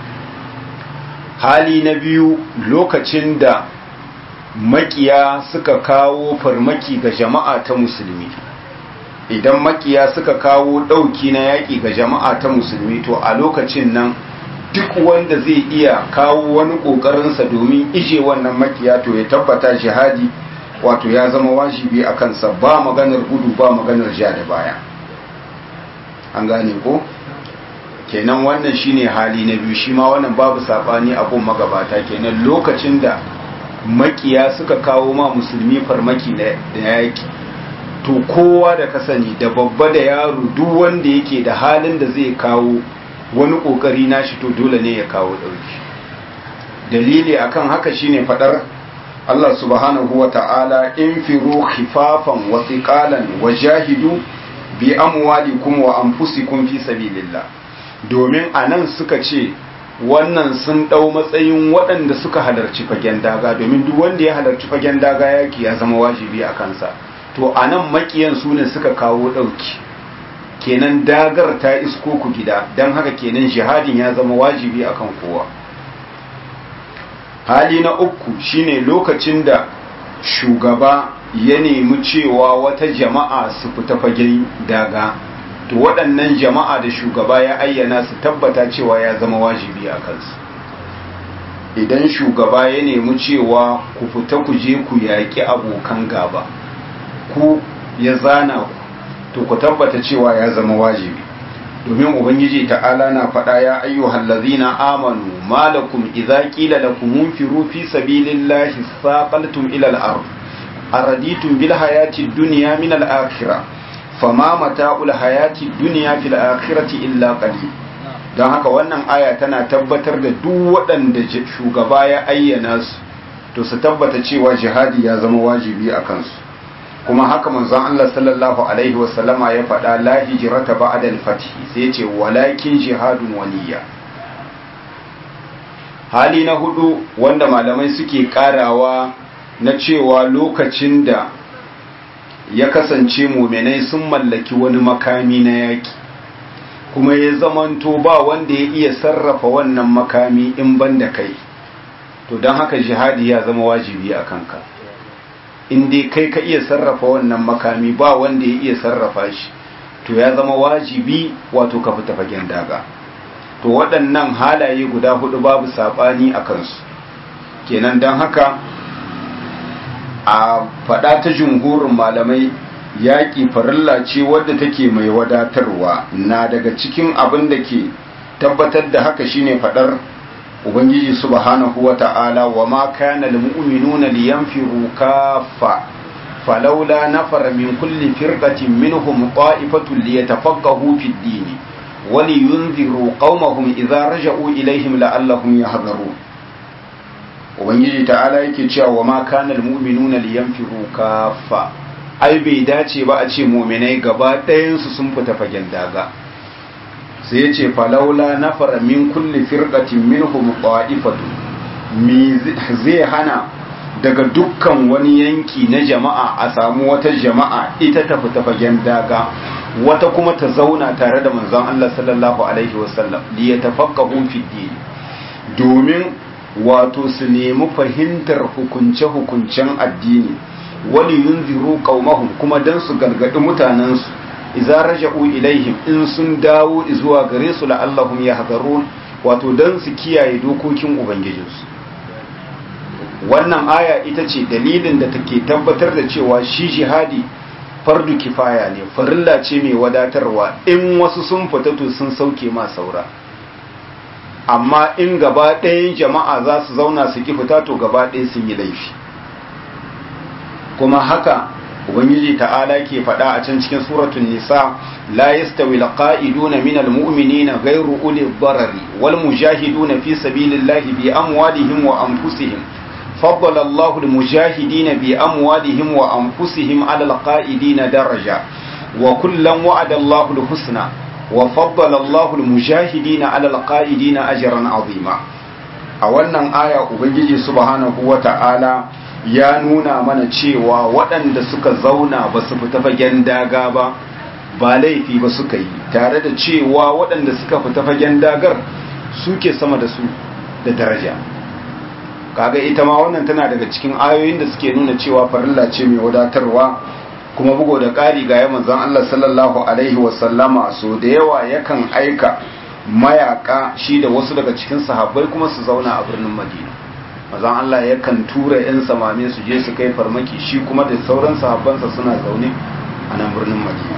hali na biyu lokacin da makiya suka kawo farmaki ga jama'a ta musulmi idan makiya suka kawo ɗauki na yaƙi ga jama'a ta musulmi to a lokacin nan duk wanda zai iya kawo wani ƙoƙarinsa domin ije wannan makiya to ya tabbata jihadi wato ya zama wajibi a kansa ba maganar gudu ba maganar ja da baya an gane ko kenan wannan shine hali na biyu shi ma wannan babu sabani abun magabata kenan lokacin da makiya suka kawo ma musulmi farmaki da yaki to kowa da ka sani da babba da yaro duk wanda yake da halin da zai kawo wani kokari nashi to dole ne ya kawo dauki dalili akan haka shine fadar Allah subhanahu wa ta'ala in firu khifafan wa thiqalan wa jahidu bi amwalikum wa anfusikum fi sabilillah domin anan suka ce wannan sun dau matsayin waɗanda suka halarci fagen daga domin duk wanda ya halarci fagen daga yaki ya zama wajibi a kansa to anan makiyan su ne suka kawo ɗauki kenan dagar ta isko ku gida don haka kenan jihadin ya zama wajibi akan kowa hali na uku shine lokacin da shugaba ya nemi cewa wata jama'a su fita fagen daga to waɗannan jama'a da shugaba ya ayyana su tabbata cewa ya zama wajibi a kansu idan shugaba ya nemi cewa ku fita ku je ku yaƙi abokan gaba ku ya zana ku to ku tabbata cewa ya zama wajibi domin ubangiji ta'ala na faɗa ya ayyuhal ladzina amanu malakum idza qila lakum munfiru fi sabilillahi saqaltum ila al-ard araditum bil hayati dunya min al-akhirah fama mata'ul hayati dunya fil akhirati illa qalil don haka wannan aya tana tabbatar da duk waɗanda shugaba ya ayyana su to su tabbata cewa jihadi ya zama wajibi a kansu kuma haka manzon Allah sallallahu alaihi wasallama ya faɗa la hijrata ba'da al-fath sai ya ce walakin jihadun waliya hali na hudu wanda malamai suke karawa na cewa lokacin da ya kasance muminai sun mallaki wani makami na yaki kuma ya zamanto ba wanda ya iya sarrafa wannan makami in banda kai to don haka jihadi ya zama wajibi a kanka in dai kai ka iya sarrafa wannan makami ba wanda ya iya sarrafa shi to ya zama wajibi wato ka fita fagen daga to waɗannan halaye guda hudu babu saɓani a kansu kenan don haka a faɗa ta jumhurin malamai yaƙi farilla ce wadda take mai wadatarwa na daga cikin abin da ke tabbatar da haka shine faɗar ubangiji subhanahu wa ta'ala wa ma kana lil mu'minuna liyanfiru kaffa falawla nafara min kulli firqatin minhum qa'ifatun liyatafaqahu fid din wa liyunziru qaumahum idza raja'u ilaihim la'allahum yahdharun ubangiji ta'ala yake cewa wa ma kana lil mu'minuna liyanfiru kaffa ai bai dace ba a ce mu'minai gaba ɗayan su sun fita fagen daga sai ya ce falaula na fara min kulli firqatin minhum qa'ifatu mi zai hana daga dukkan wani yanki na jama'a a samu wata jama'a ita ta fita fagen daga wata kuma ta zauna tare da manzon Allah sallallahu alaihi wasallam li yatafaqahu fi din domin wato su nemi fahimtar hukunce-hukuncen addini wali yunziru qaumahum kuma dan su gargadi mutanensu idza raja'u ilaihim in sun dawo zuwa gare su la'allahum yahzarun wato dan su kiyaye dokokin ubangijinsu wannan aya ita ce dalilin da take tabbatar da cewa shi jihadi fardu kifaya ne farilla ce mai wadatarwa in wasu sun fita to sun sauke ma saura amma in gaba ɗayan jama'a za su zauna su ki fita to gaba ɗaya sun yi laifi kuma haka ubangiji ta'ala ke faɗa a can cikin suratul nisa la yastawi alqa'iduna minal mu'minina ghayru uli darari wal mujahiduna fi sabilillahi bi amwalihim wa anfusihim faddala Allahu al mujahidina bi amwalihim wa anfusihim ala alqa'idina daraja wa kullan wa'ada Allahu al husna wa faddala Allahu al mujahidina ala alqa'idina ajran azima a wannan aya ubangiji subhanahu wa ta'ala ya nuna mana cewa waɗanda suka zauna ba su fita fagen daga ba ba laifi ba suka yi tare da cewa waɗanda suka fita fagen dagar suke sama da su da daraja kaga ita ma wannan tana daga cikin ayoyin da suke nuna cewa farilla ce mai wadatarwa kuma bugo da ƙari ga yaman zan Allah sallallahu alaihi wasallama so da yawa yakan aika mayaka shi da wasu daga cikin sahabbai kuma su zauna a birnin madina mazan Allah yakan tura 'yan samame su je su kai farmaki shi kuma da sauran sahabbansa suna zaune a nan birnin madina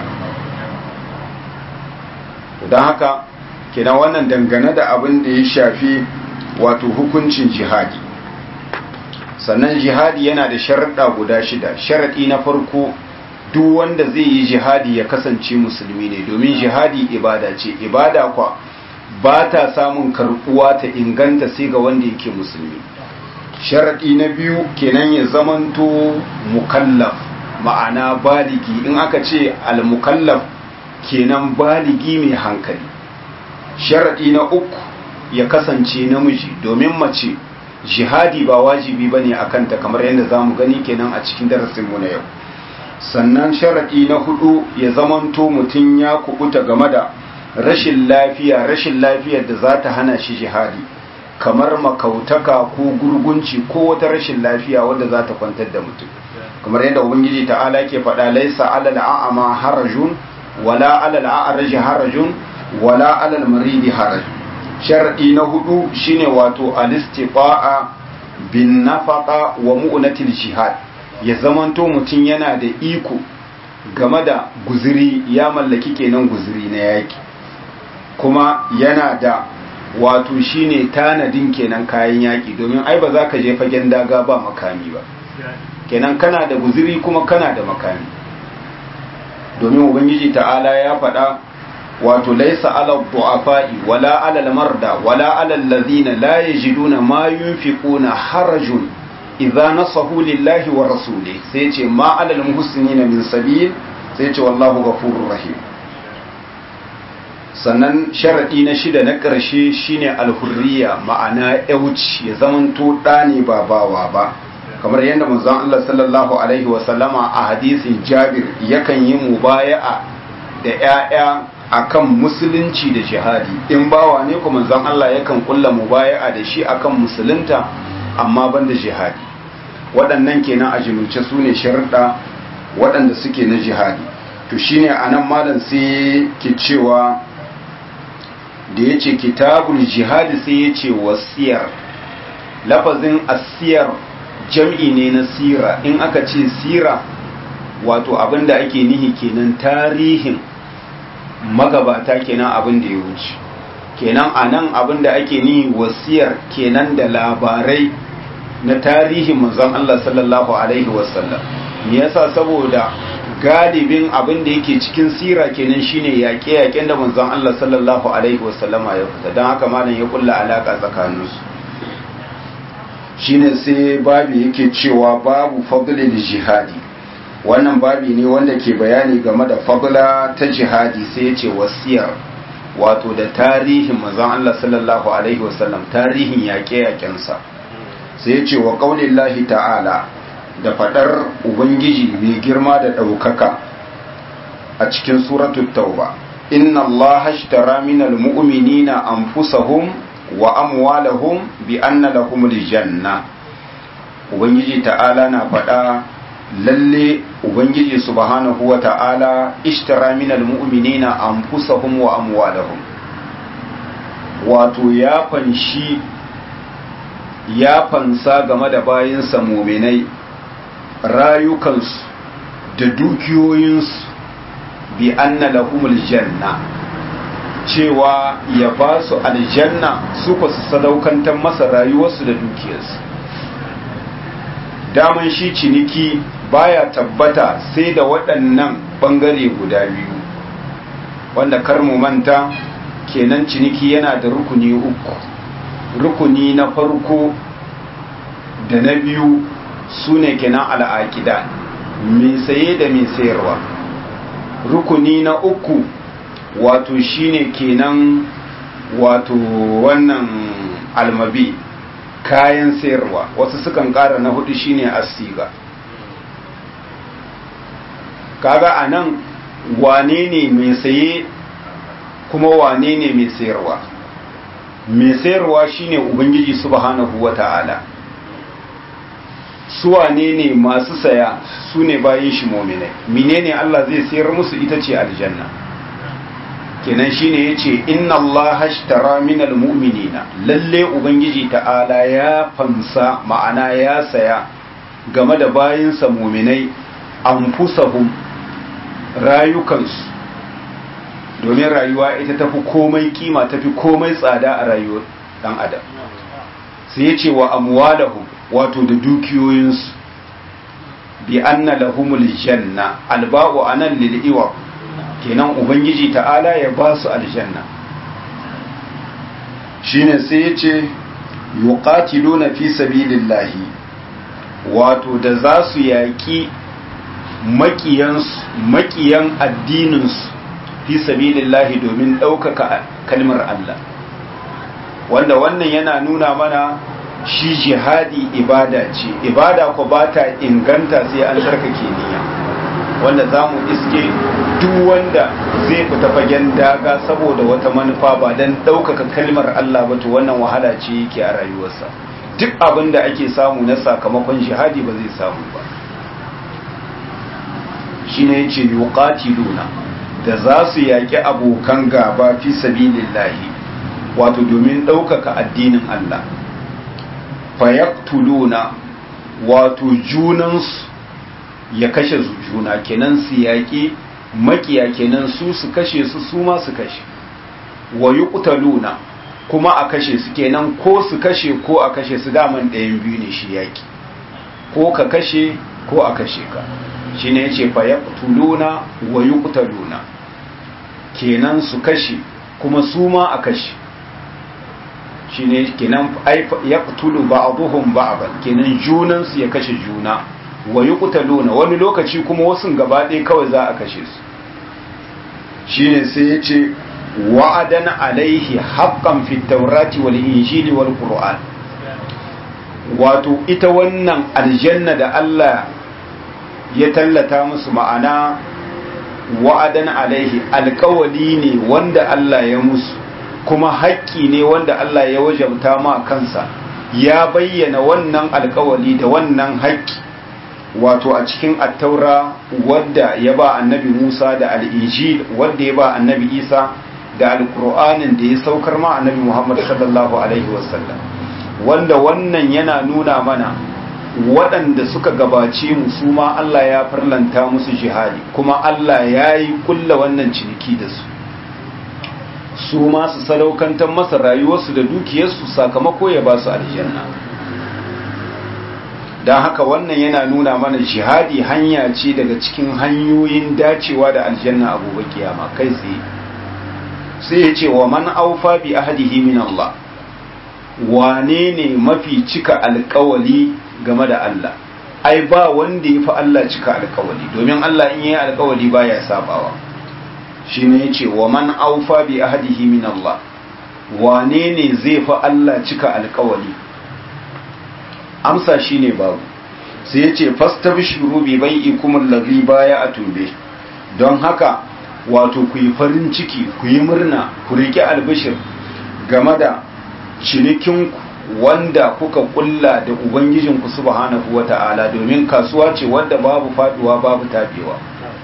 don haka kenan wannan dangane da abin da ya shafi wato hukuncin jihadi sannan jihadi yana da sharaɗa guda shida sharaɗi na farko duk wanda zai yi jihadi ya kasance musulmi ne domin jihadi ibada ce ibada kwa ba ta samun karɓuwa ta inganta sai ga wanda yake musulmi sharaɗi na biyu kenan ya zamanto mukallaf ma'ana baligi in aka ce al-mukallaf kenan baligi mai hankali sharaɗi na uku ya kasance namiji domin mace jihadi ba wajibi ba ne a kanta kamar yadda za mu gani kenan a cikin darasinmu na yau sannan sharaɗi na hudu ya zamanto mutum ya kubuta game da rashin lafiya rashin lafiyar da za ta hana shi jihadi kamar makautaka ko gurgunci ko wata rashin lafiya wadda za ta kwantar da mutum kamar yadda ubangiji ta'ala ke faɗa laisa alal a'ama harajun wala alal a'raj harajun wala alal maridi harajun shar'i na hudu shine wato alistifa'a bin nafaqa wa mu'natil jihad ya zamanto mutum yana da iko game da guziri ya mallaki kenan guziri na yaki kuma yana da wato shine tanadin kenan kayan yaki domin ai ba za ka je fagen daga ba makami ba kenan kana da guziri kuma kana da makami domin ubangiji ta'ala ya faɗa wato laisa ala du'afa'i wala ala al-marda wala ala alladhina la yajiduna ma yunfiquna harajun idza nasahu lillahi wa rasuli sai ce ma ala al-muhsinina min sabil sai ce wallahu ghafurur rahim sannan sharadi na shida na ƙarshe shine al-hurriya ma'ana yauci ya zamanto ɗa ne ba bawa ba kamar yadda manzon Allah sallallahu alaihi wasallama a hadisin Jabir yakan yi mubaya'a da ƴaƴa akan musulunci da jihadi in bawa ne kuma manzon Allah yakan kulla mubaya'a da shi akan musulunta amma banda jihadi waɗannan kenan a jimilce su ne sharuɗa waɗanda suke na jihadi to shine anan malam sai ke cewa da ya ce kitabul jihadi sai ya ce wasiyar lafazin asiyar jam'i ne na sira in aka ce sira wato abinda ake nihi kenan tarihin magabata kenan abin da ya wuce kenan a nan abinda ake nihi wasiyar kenan da labarai na tarihin manzon Allah sallallahu alaihi wasallam me yasa saboda galibin abin da yake cikin sira kenan shine yaƙe-yaƙen da manzon Allah sallallahu alaihi wasallama ya fita don haka malam ya kulla alaka tsakaninsu shine sai babi yake cewa babu fadlil jihadi wannan babi ne wanda ke bayani game da fadla ta jihadi sai ya ce wasiyar wato da tarihin manzon Allah sallallahu alaihi wasallam tarihin yaƙe-yaƙensa sai ya ce wa qaulillahi ta'ala da fadar ubangiji mai girma da ɗaukaka a cikin suratul tauba inna allaha ashtara minal mu'minina anfusahum wa amwalahum bi anna lahumul janna ubangiji ta'ala na faɗa lalle ubangiji subhanahu wa ta'ala ishtara minal mu'minina anfusahum wa amwalahum wato ya fanshi ya fansa game da bayinsa muminai rayukansu da dukiyoyinsu bi anna lahumul janna cewa ya ba su aljanna su ku su sadaukantar masa rayuwarsu da dukiyarsu daman shi ciniki baya tabbata sai da waɗannan ɓangare guda biyu wanda kar mu manta kenan ciniki yana da rukuni uku rukuni na farko da na biyu su ne kenan al'aƙida mai saye da mai sayarwa rukuni na uku wato shine kenan wato wannan almabi kayan sayarwa wasu sukan ƙara na hudu shine asiga kaga a nan wane ne mai saye kuma wane ne mai sayarwa mai sayarwa shine ubangiji subhanahu wata'ala su wane ne masu saya su ne bayan shi mominai menene Allah zai sayar musu ita ce aljanna kenan shine yace inna Allah ashtara minal mu'minina lalle ubangiji ta'ala ya fansa ma'ana ya saya game da bayinsa muminai anfusahum rayukansu domin rayuwa ita tafi komai kima tafi komai tsada a rayuwar dan adam sai ya ce wa amwalahum wato da dukiyoyinsu bi anna lahumul janna alba'u anan lil iwa kenan ubangiji ta'ala ya ba su aljanna shine sai ya ce yuqatiluna fi sabilillahi wato da za su yaƙi makiyan addininsu fi sabilillahi domin ɗaukaka kalmar Allah wanda wannan yana nuna mana shi jihadi ibada ce ibada ko ba ta inganta sai an tsarkake niyya wanda za mu iske duk wanda zai fita fagen daga saboda wata manufa ba don ɗaukaka kalmar Allah ba to wannan wahala ce yake a rayuwarsa duk abin da ake samu na sakamakon jihadi ba zai samu ba shi ne ce yuqatiluna da za su yaƙi abokan gaba fi sabilillahi wato domin ɗaukaka addinin Allah fayaktuluna wato junansu ya kashe juna kenan su yaƙi makiya kenan su su kashe su su ma su kashe wa yuqtaluna kuma a kashe su kenan ko su kashe ko a kashe su daman ɗayan biyu ne shi yaƙi ko ka kashe ko a kashe ka shi ne ce fa yaqtuluna wa yuqtaluna kenan su kashe kuma su ma a kashe shi ne kenan yaqtulu ba'dhum ba'dan kenan junan su ya kashe juna wa yuqtaluna wani lokaci kuma wasu gaba ɗaya kawai za a kashe su shine sai ya ce wa'adan alaihi haqqan fit tawrati wal injili wal qur'an wato ita wannan aljanna da Allah ya tallata musu ma'ana wa'adan alaihi alkawali ne wanda Allah ya musu kuma haƙƙi ne wanda Allah ya wajabta ma kansa ya bayyana wannan alkawali da wannan haƙƙi wato a cikin attaura wadda ya ba annabi Musa da al'ijil wadda ya ba annabi Isa da alkur'anin da ya saukar ma annabi Muhammad sallallahu alaihi wasallam wanda wannan yana nuna mana waɗanda suka gabace mu su ma Allah ya farlanta musu jihadi kuma Allah ya yi kulla wannan ciniki da su su ma su sadaukantar masa rayuwarsu da dukiyarsu sakamako ya ba su aljanna don haka wannan yana nuna mana jihadi hanya ce daga cikin hanyoyin dacewa da aljanna a gobe kiyama kai tsaye sai ya ce wa man aufa bi ahadihi min Allah wane ne mafi cika alkawali game da Allah ai ba wanda ya fi Allah cika alkawali domin Allah in yi alkawali baya sabawa shi ne ya ce wa man aufa bi ahadihi min Allah wane ne zai fi Allah cika alkawali amsa shi ne babu sai ya ce fastabshiru bi bai'ikum allazi baya a tumbe don haka wato ku yi farin ciki ku yi murna ku riƙe albishir game da cinikinku wanda kuka kulla da ubangijinku subhanahu wata'ala domin kasuwa ce wadda babu faduwa babu tabewa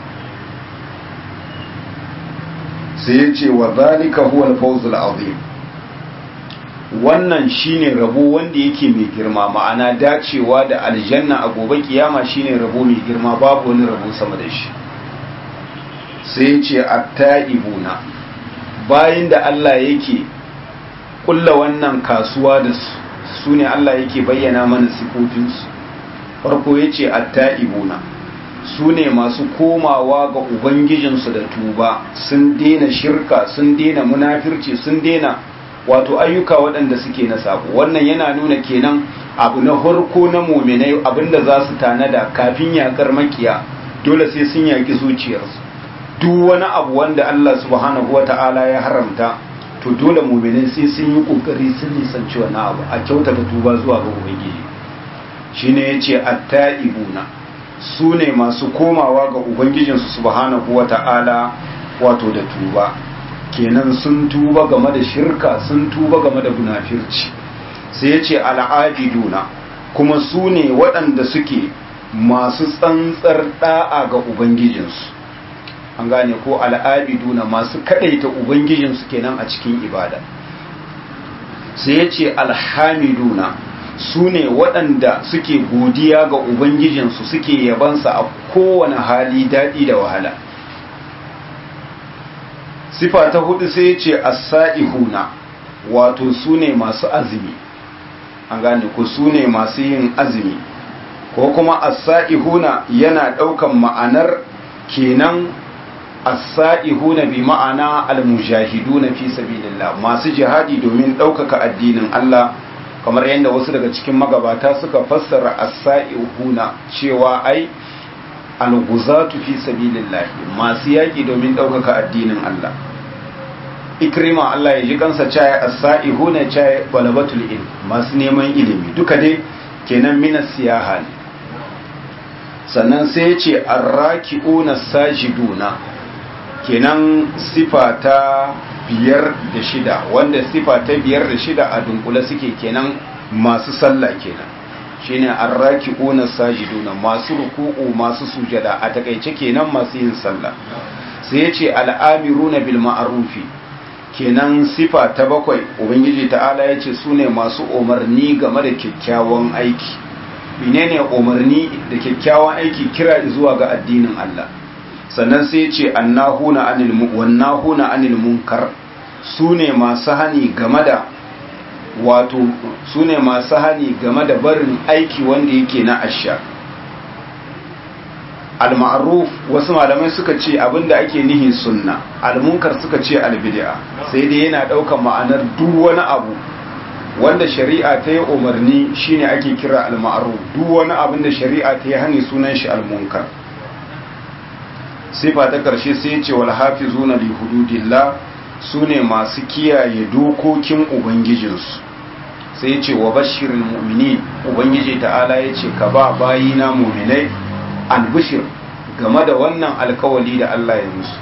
sai ya ce wa zalika huwa al-fawzul azim wannan shine rabo wanda yake mai girma ma'ana dacewa da aljanna a gobe kiyama shine rabo mai girma babu wani rabo sama da shi sai ya ce at-ta'ibuna bayin da Allah yake kulla wannan kasuwa da su su ne Allah yake bayyana mana sifofinsu farko ya ce atta'ibuna su ne masu komawa ga ubangijinsu da tuba sun daina shirka sun daina munafirci sun daina wato ayyuka waɗanda suke na sabo wannan yana nuna kenan abu na farko na muminai abinda za su tanada kafin yakar makiya dole sai sun yaki zuciyarsu duk wani abu wanda Allah subhanahu wata'ala ya haramta to dole mu'minin sai sun yi kokari sun nisanci wani abu a kyautata tuba zuwa ga ubangiji shine yace at-ta'ibuna su ne masu komawa ga ubangijinsu subhanahu wata'ala wato da tuba kenan sun tuba game da shirka sun tuba game da munafirci sai yace al-abiduna kuma su ne waɗanda suke masu tsantsar da'a ga ubangijinsu an gane ko al'abiduna masu kadaita ubangijinsu kenan a cikin ibada sai ya ce alhamiduna su ne waɗanda suke godiya ga ubangijinsu suke yabansa a kowane hali daɗi da wahala sifa ta hudu sai ya ce asa'ihuna wato su ne masu azumi an gane ko su ne masu yin azumi ko kuma asa'ihuna yana ɗaukan ma'anar kenan as-sa'ihuna bi ma'ana al-mujahiduna fi sabilillah masu jihadi domin ɗaukaka addinin Allah kamar yadda wasu daga cikin magabata suka fassara as-sa'ihuna cewa ai al-ghuzatu fi sabilillah masu yaki domin ɗaukaka addinin Allah ikrima Allah ya ji kansa caya as-sa'ihuna caya balabatul ilm masu neman ilimi duka dai kenan minas siyaha ne sannan sai ya ce arraki'una sajiduna kenan sifa ta biyar da shida wanda sifa ta biyar da shida a dunkule suke kenan masu sallah kenan shine arraki'una sajiduna masu ruku'u masu sujada a takaice kenan masu yin sallah sai ya ce al'amiruna bil ma'arufi kenan sifa ta bakwai ubangiji ta'ala ya ce su ne masu umarni game da kyakkyawan aiki menene umarni da kyakkyawan aiki kira zuwa ga addinin Allah sannan sai ce annahuna anil wannahuna anil munkar sune masu hani game da wato sune masu hani game da barin aiki wanda yake na asha al-ma'ruf wasu malamai suka ce abinda ake nihi sunna al-munkar suka ce al-bid'a sai dai yana daukan ma'anar duk wani abu wanda shari'a ta yi umarni shine ake kira al-ma'ruf duk wani abin da shari'a ta yi hani sunan shi al-munkar sifa ta karshe sai ya ce wal hafizuna li hududillah sune masu kiyaye dokokin ubangijinsu sai ya ce wa bashirin mu'minin ubangiji ta'ala ya ce ka ba bayina mu'minai albishir game da wannan alkawali da Allah ya musu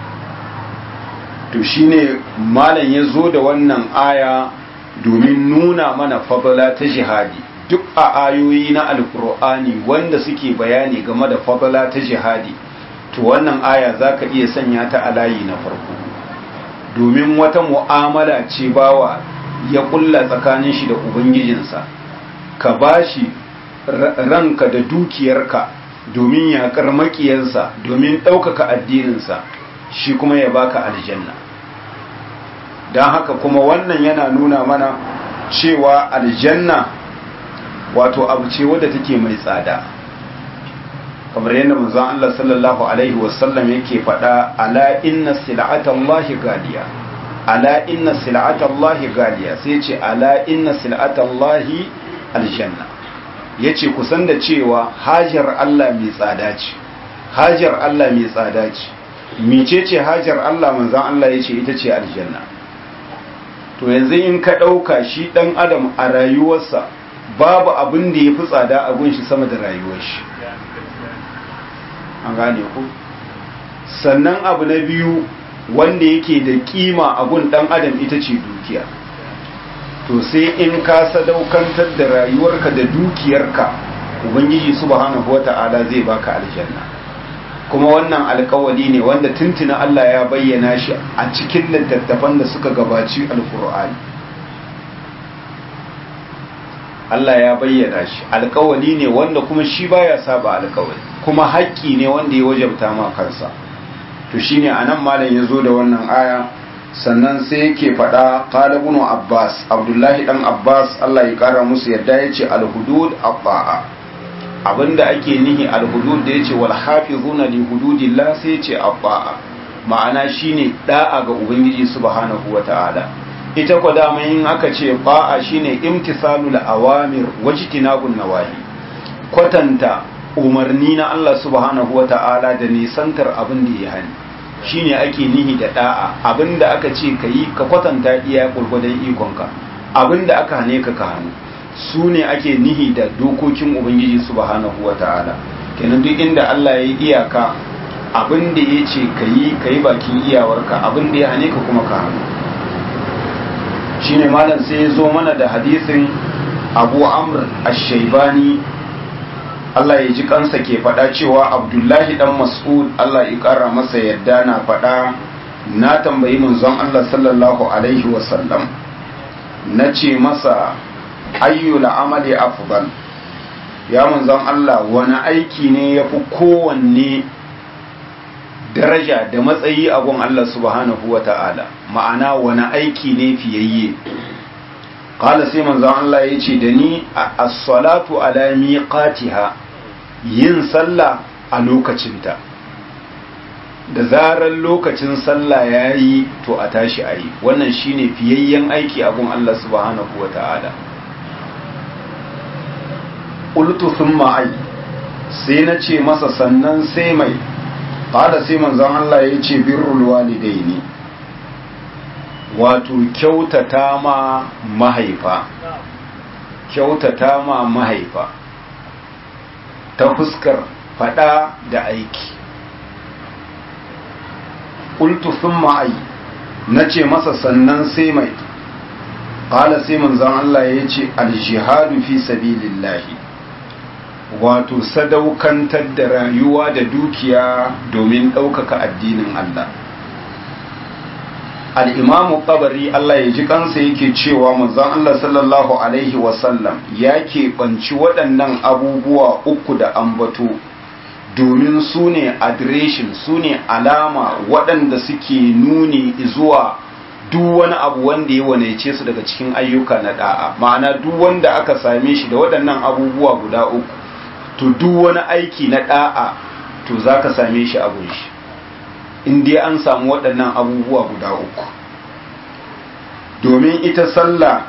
to shine malam ya zo da wannan aya domin nuna mana fadala ta jihadi duk a ayoyi na alkur'ani wanda suke bayani game da fadala ta jihadi to wannan aya za ka iya sanya ta a layi na farko domin wata mu'amala ce bawa ya kulla tsakanin shi da ubangijinsa ka bashi ranka da dukiyarka domin yaƙar makiyarsa domin ɗaukaka addininsa shi kuma ya baka aljanna don haka kuma wannan yana nuna mana cewa aljanna wato abu ce wadda take mai tsada kamar yadda manzon Allah sallallahu alaihi wasallam yake faɗa ala inna sil'atallahi galiya ala inna sil'atallahi galiya sai ce ala inna sil'atallahi aljanna yace kusan da cewa hajar Allah mai tsada ce hajar Allah mai tsada ce mecece hajar Allah manzon Allah yace ita ce aljanna to yanzu in ka ɗauka shi ɗan adam a rayuwarsa babu abin da ya fi tsada a gunshi sama da rayuwar shi an gane ku sannan abu na biyu wanda yake da kima a gun ɗan adam ita ce dukiya to sai in ka sadaukantar da rayuwarka da dukiyarka ubangiji subhanahu wata'ala zai baka aljanna kuma wannan alkawali ne wanda tuntuna Allah ya bayyana shi a cikin littattafan da suka gabaci alkur'ani Allah ya bayyana shi alkawali ne wanda kuma shi baya saba alkawali kuma haƙƙi ne wanda ya wajabta ma kansa to shine anan malam ya zo da wannan aya sannan sai yake faɗa qala ibn abbas abdullahi dan abbas Allah ya kara musu yadda yace al-hudud at-ta'a abinda ake nihi alhudud da yace wal hafizuna li hududillah sai yace abba'a ma'ana shine da'a ga ubangiji subhanahu wata'ala ita ko dama in aka ce ba'a shine imtisalul awamir wajtinabun nawahi kwatanta umarni na Allah subhanahu wata'ala da nisantar abin da ya hani shine ake nihi da da'a abinda aka ce kayi ka kwatanta iya gurgudan ikonka abinda aka hane ka ka hannu su ne ake nihi da dokokin ubangiji subhanahu wa ta'ala kenan duk inda Allah ya yi iyaka abin da ya ce ka yi ka yi bakin iyawarka abin da ya hane ka kuma ka hannu shi ne malam sai ya zo mana da hadisin abu amr ashaibani Allah ya ji kansa ke faɗa cewa abdullahi dan mas'ud Allah ya ƙara masa yadda na faɗa na tambayi manzon Allah sallallahu alaihi wasallam na ce masa ayyul amali afdal ya manzon Allah wani aiki ne ya fi kowanne daraja da matsayi a gun Allah subhanahu wa ta'ala ma'ana wani aiki ne fiyayye qala sai manzon Allah ya ce da ni as-salatu ala miqatiha yin sallah a lokacinta da zarar lokacin sallah ya yi to a tashi a yi wannan shine fiyayyen aiki a gun Allah subhanahu wa ta'ala ƙultu sun ma'ai sai na ce masa sannan sai mai ƙada sai manzan Allah ya ce birrul walidai ne wato kyautata ma mahaifa kyautata ma mahaifa ta fuskar fada da aiki ƙultu sun ma'ai na ce masa sannan sai mai ƙala sai manzan Allah ya ce aljihadu fi sabilillahi wato sadaukantar da rayuwa da dukiya domin ɗaukaka addinin Allah al'imamu ƙabari Allah ya ji kansa yake cewa manzon Allah sallallahu Alaihi wasallam ya keɓanci waɗannan abubuwa uku da ambato domin su ne adireshin su ne alama waɗanda suke nuni zuwa duk wani abu wanda ya wanaice su daga cikin ayyuka na ɗa'a ma'ana duk wanda aka same shi da waɗannan abubuwa guda uku to duk wani aiki na ɗa'a to za ka same shi abun shi in dai an samu waɗannan abubuwa guda uku domin ita sallah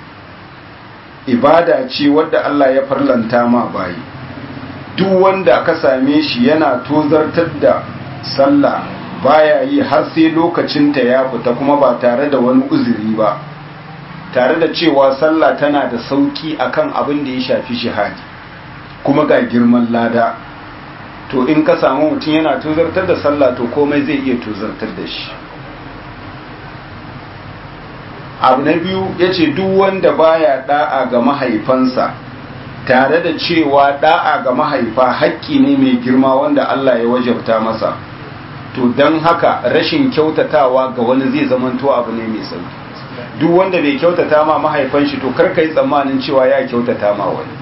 ibada ce wadda Allah ya farlanta ma bayi duk wanda aka same shi yana tozartar da sallah baya yi har sai lokacinta ya fita kuma ba tare da wani uzuri ba tare da cewa sallah tana da sauki akan abin da ya shafi jihadi kuma ga girman lada to in ka samu mutum yana tozartar da sallah to komai zai iya tozartar da shi abu na biyu ya ce duk wanda baya da'a ga mahaifansa tare da cewa da'a ga mahaifa haƙƙi ne mai girma wanda Allah ya wajabta masa to don haka rashin kyautatawa ga wani zai zamanto abu ne mai sauki duk wanda bai kyautata ma mahaifan shi to kar ka yi tsammanin cewa ya kyautata ma wani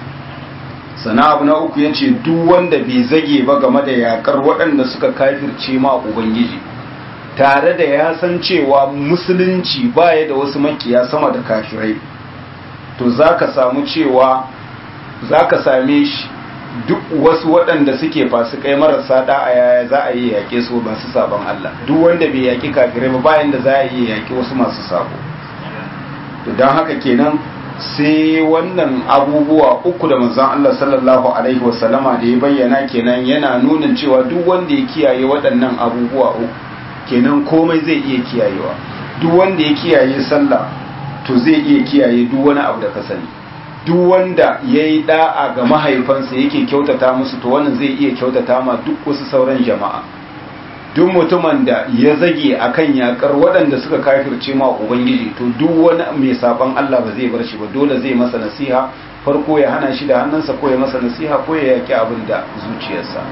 sana abu na uku ya ce duk wanda bai zage ba game da yakar waɗanda suka kafirce ma ubangiji tare da ya san cewa musulunci baya da wasu makiya sama da kafirai to za ka samu cewa za ka same shi duk wasu waɗanda suke fasikai marasa da'a yaya za a yi yaƙe su masu sabon Allah duk wanda bai yaƙi kafirai ba bayan da za a yi yaƙi wasu masu sabo to don haka kenan sai wannan abubuwa uku da manzon Allah sallallahu alaihi wasallama da ya bayyana kenan yana nunin cewa duk wanda ya kiyaye waɗannan abubuwa uku kenan komai zai iya kiyayewa duk wanda ya kiyaye sallah to zai iya kiyaye duk wani abu da ka sani duk wanda ya yi da'a ga mahaifansa yake kyautata musu to wannan zai iya kyautata ma duk wasu sauran jama'a duk mutumin da ya zage akan yakar waɗanda suka kafirce ma ubangiji to duk wani mai saban Allah ba zai bar shi ba dole zai masa nasiha farko ya hana shi da hannunsa ko ya masa nasiha ko ya yaki abin da zuciyarsa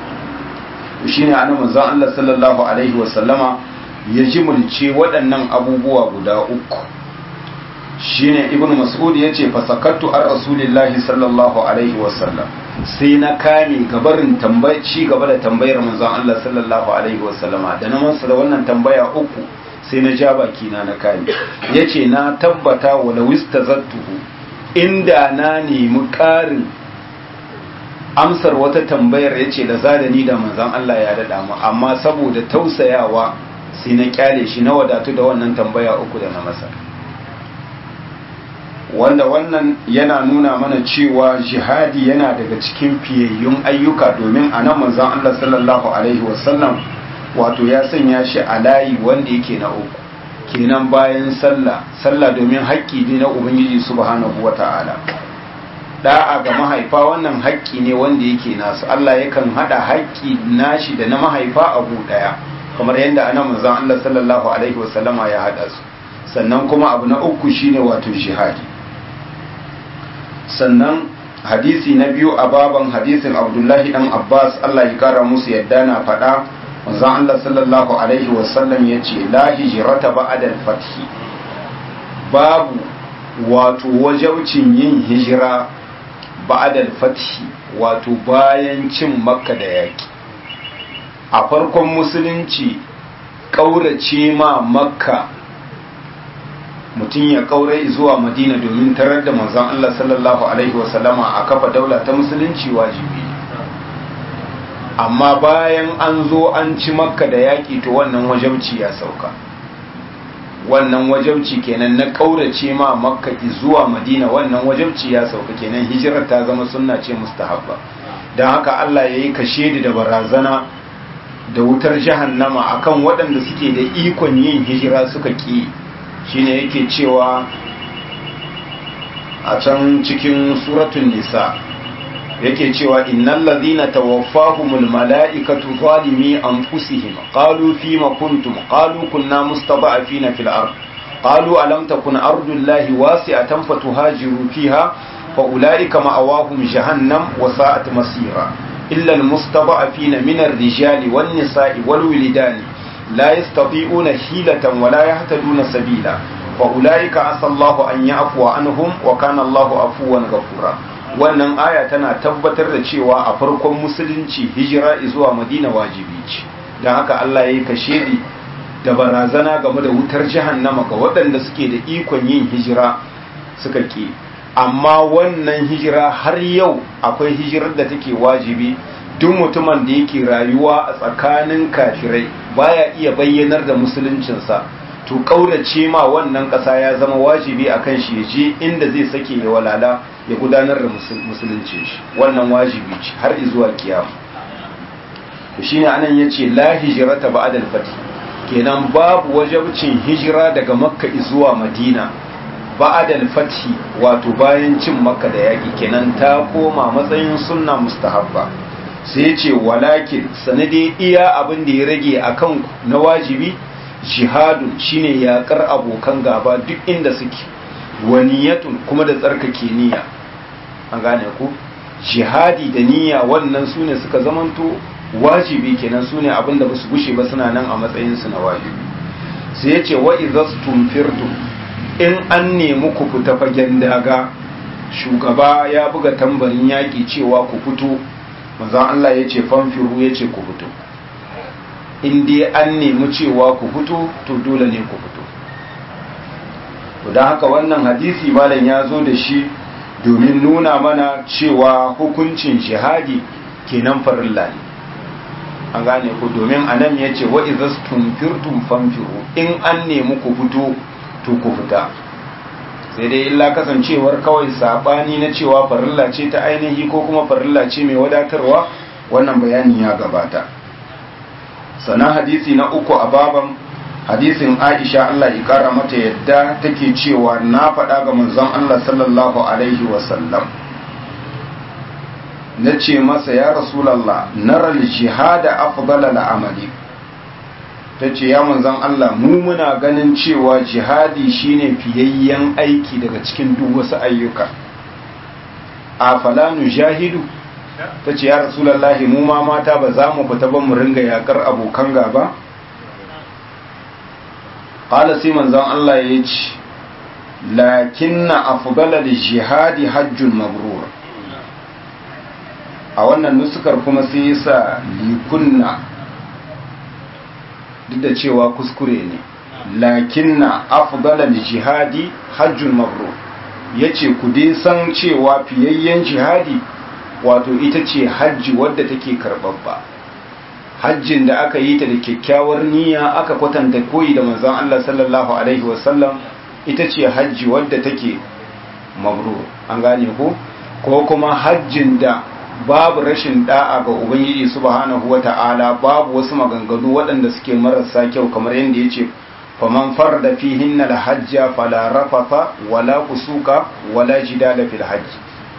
shine annabi manzon Allah sallallahu alaihi wasallama ya jimulce waɗannan abubuwa guda uku shine ibnu mas'ud yace fa sakattu ar rasulillahi sallallahu alaihi wasallam sai na kame gabarin tambayi ci gaba da tambayar manzon Allah sallallahu alaihi wasallama da na masa da wannan tambaya uku sai na ja baki na na kame yace na tabbata wala wistazattuhu inda na nemi ƙarin amsar wata tambayar yace da zadani da manzon Allah ya dada mu amma saboda tausayawa sai na kyale shi na wadatu da wannan tambaya uku da na masa wanda wannan yana nuna mana cewa jihadi yana daga cikin fiyayyun ayyuka domin a nan manzon Allah sallallahu alaihi wasallam wato ya sanya shi a layi wanda yake na uku kenan bayan sallah sallah domin haƙƙi ne na ubangiji subhanahu wata'ala da'a ga mahaifa wannan haƙƙi ne wanda yake nasu Allah yakan hada haƙƙi nashi da na mahaifa abu daya kamar yadda anan manzon Allah sallallahu alaihi wasallama ya hada su sannan kuma abu na uku shine wato jihadi sannan hadisi na biyu a baban hadisin abdullahi dan abbas allah ya kara musu yadda na faɗa manzon allah sallallahu alaihi wasallam ya ce la hijrata ba'da al-fathi babu wato wajaucin yin hijira ba'da al-fathi wato bayan cin makka da yaki a farkon musulunci ƙaurace ma makka mutum ya kaurai zuwa madina domin tarar da manzon Allah sallallahu alaihi wasallama a kafa daula ta musulunci wajibi amma bayan an zo an ci makka da yaƙi to wannan wajabci ya sauka wannan wajabci kenan na kaurace ma makka zuwa madina wannan wajabci ya sauka kenan hijirar ta zama sunna ce mustahabba don haka Allah ya yi kashedi da barazana da wutar jahannama akan waɗanda suke da ikon yin hijira suka ƙi shine yake cewa a can cikin suratun nisa yake cewa innal ladhina tawaffahumul mala'ikatu zalimi anfusihim qalu fima kuntum qalu kunna mustada'afina fil ard qalu alam takun ardullahi wasi'atan fatuhajiru fiha fa ulaika ma'awahum jahannam wa sa'at masira illa al mustada'afina min ar-rijali wan nisa'i wal wilidani لا يستطيعون حيلة ولا يهتدون سبيلا فأولئك عسى الله أن يعفو عنهم وكان الله عفوا غفورا wannan aya tana tabbatar da cewa a farkon musulunci hijira zuwa madina wajibi ce don haka Allah ya yi kashedi da barazana game da wutar jahannama ga waɗanda suke da ikon yin hijira suka ke amma wannan hijira har yau akwai hijirar da take wajibi duk mutumin da yake rayuwa a tsakanin kafirai baya iya bayyanar da musuluncinsa to kaurace ma wannan ƙasa ya zama wajibi akan shi ya je inda zai sake ya walala ya gudanar da musuluncin shi wannan wajibi ce har zuwa kiyama to shine anan yace la hijrata ba'da al-fath kenan babu wajibcin hijira daga makka zuwa madina ba'adal fathi wato bayan cin makka da yaƙi kenan ta koma matsayin sunna mustahabba sai ya ce walakin sanade iya abin da ya rage a kan na wajibi jihadun shine yaƙar abokan gaba duk inda suke waniyatun kuma da tsarkake niyya an gane ku jihadi da niyya wannan su ne suka zamanto wajibi kenan su ne abin da ba su gushe ba suna nan a matsayinsu na wajibi sai ya ce wa izastum firtum in an nemi ku fita fagen daga shugaba ya buga tambarin yaƙi cewa ku fito manzon Allah ya ce fanfiru ya ce ku fito in dai an nemi cewa ku fito to dole ne ku fito don haka wannan hadisi malam ya zo da shi domin nuna mana cewa hukuncin jihadi kenan farilla ne an gane ku domin anan ya ce wa izastum firtum fanfiru in an nemi ku fito to ku fita sai dai illa kasancewar kawai sabani na cewa farilla ce ta ainihi ko kuma farilla ce mai wadatarwa wannan bayani ya gabata sannan hadisi na uku a baban hadisin aisha Allah ya kara mata yadda take cewa na faɗa ga manzon Allah sallallahu alaihi wasallam na ce masa ya rasulallah naral jihada afdala amali ta ce ya manzan Allah mu muna ganin cewa jihadi shine fiyayyen aiki daga cikin duk wasu ayyuka a falanu jahidu ta ce ya rasulallahi mu ma mata ba za mu fita ba mu ringa yakar abokan gaba ƙala sai manzan Allah ya ce lakinna afdala jihadi hajjun mabrur a wannan nusukar kuma sai yasa likunna duk da cewa kuskure ne lakinna afdalal jihadi hajjun mabrur yace ku dai san cewa fiyayyen jihadi wato ita ce hajji wadda take karbabba hajjin da aka yi ta da kyakkyawar niyya aka kwatanta koyi da manzon Allah sallallahu alaihi wasallam ita ce hajji wadda take mabrur an gane ko ko kuma hajjin da babu rashin da'a ga ubangiji subhanahu wata'ala babu wasu maganganu waɗanda suke marasa kyau kamar yadda yace faman farda fihinna alhajja fala rafatha wala kusuka wala jidala fil hajj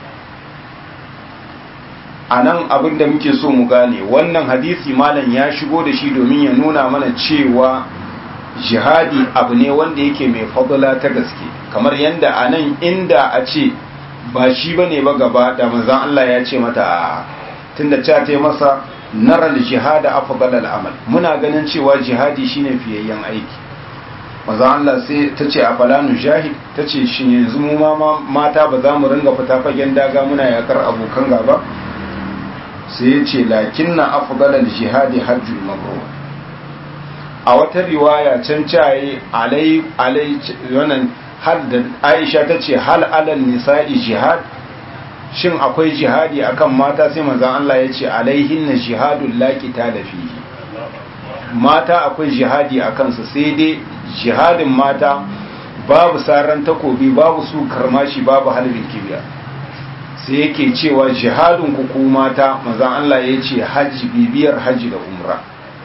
anan abin da muke so mu gane wannan hadisi malam ya shigo da shi domin ya nuna mana cewa jihadi abu ne wanda yake mai fadla ta gaske kamar yadda anan inda a ce ba shi bane ba gaba da manzon Allah ya ce mata a tunda ta ta masa naral jihada afdal amal muna ganin cewa jihadi shine fiyayyen aiki manzon Allah sai ta ce a falanu jahid ta ce shi yanzu mu ma mata ba za mu ringa fita fagen daga muna yakar abokan gaba sai ya ce lakinna afdal jihadi hajjul mabrur a wata riwaya can caye alai alai wannan har da aisha ta ce hal alal nisa'i jihad shin akwai jihadi akan mata sai manzon Allah ya ce alaihin na jihadun laƙita da fihi mata akwai jihadi a kansu sai dai jihadin mata babu saran takobi babu su karmashi babu halbin kibiya sai yake cewa jihadin ku ku mata manzon Allah ya ce hajji bibiyar hajji da umra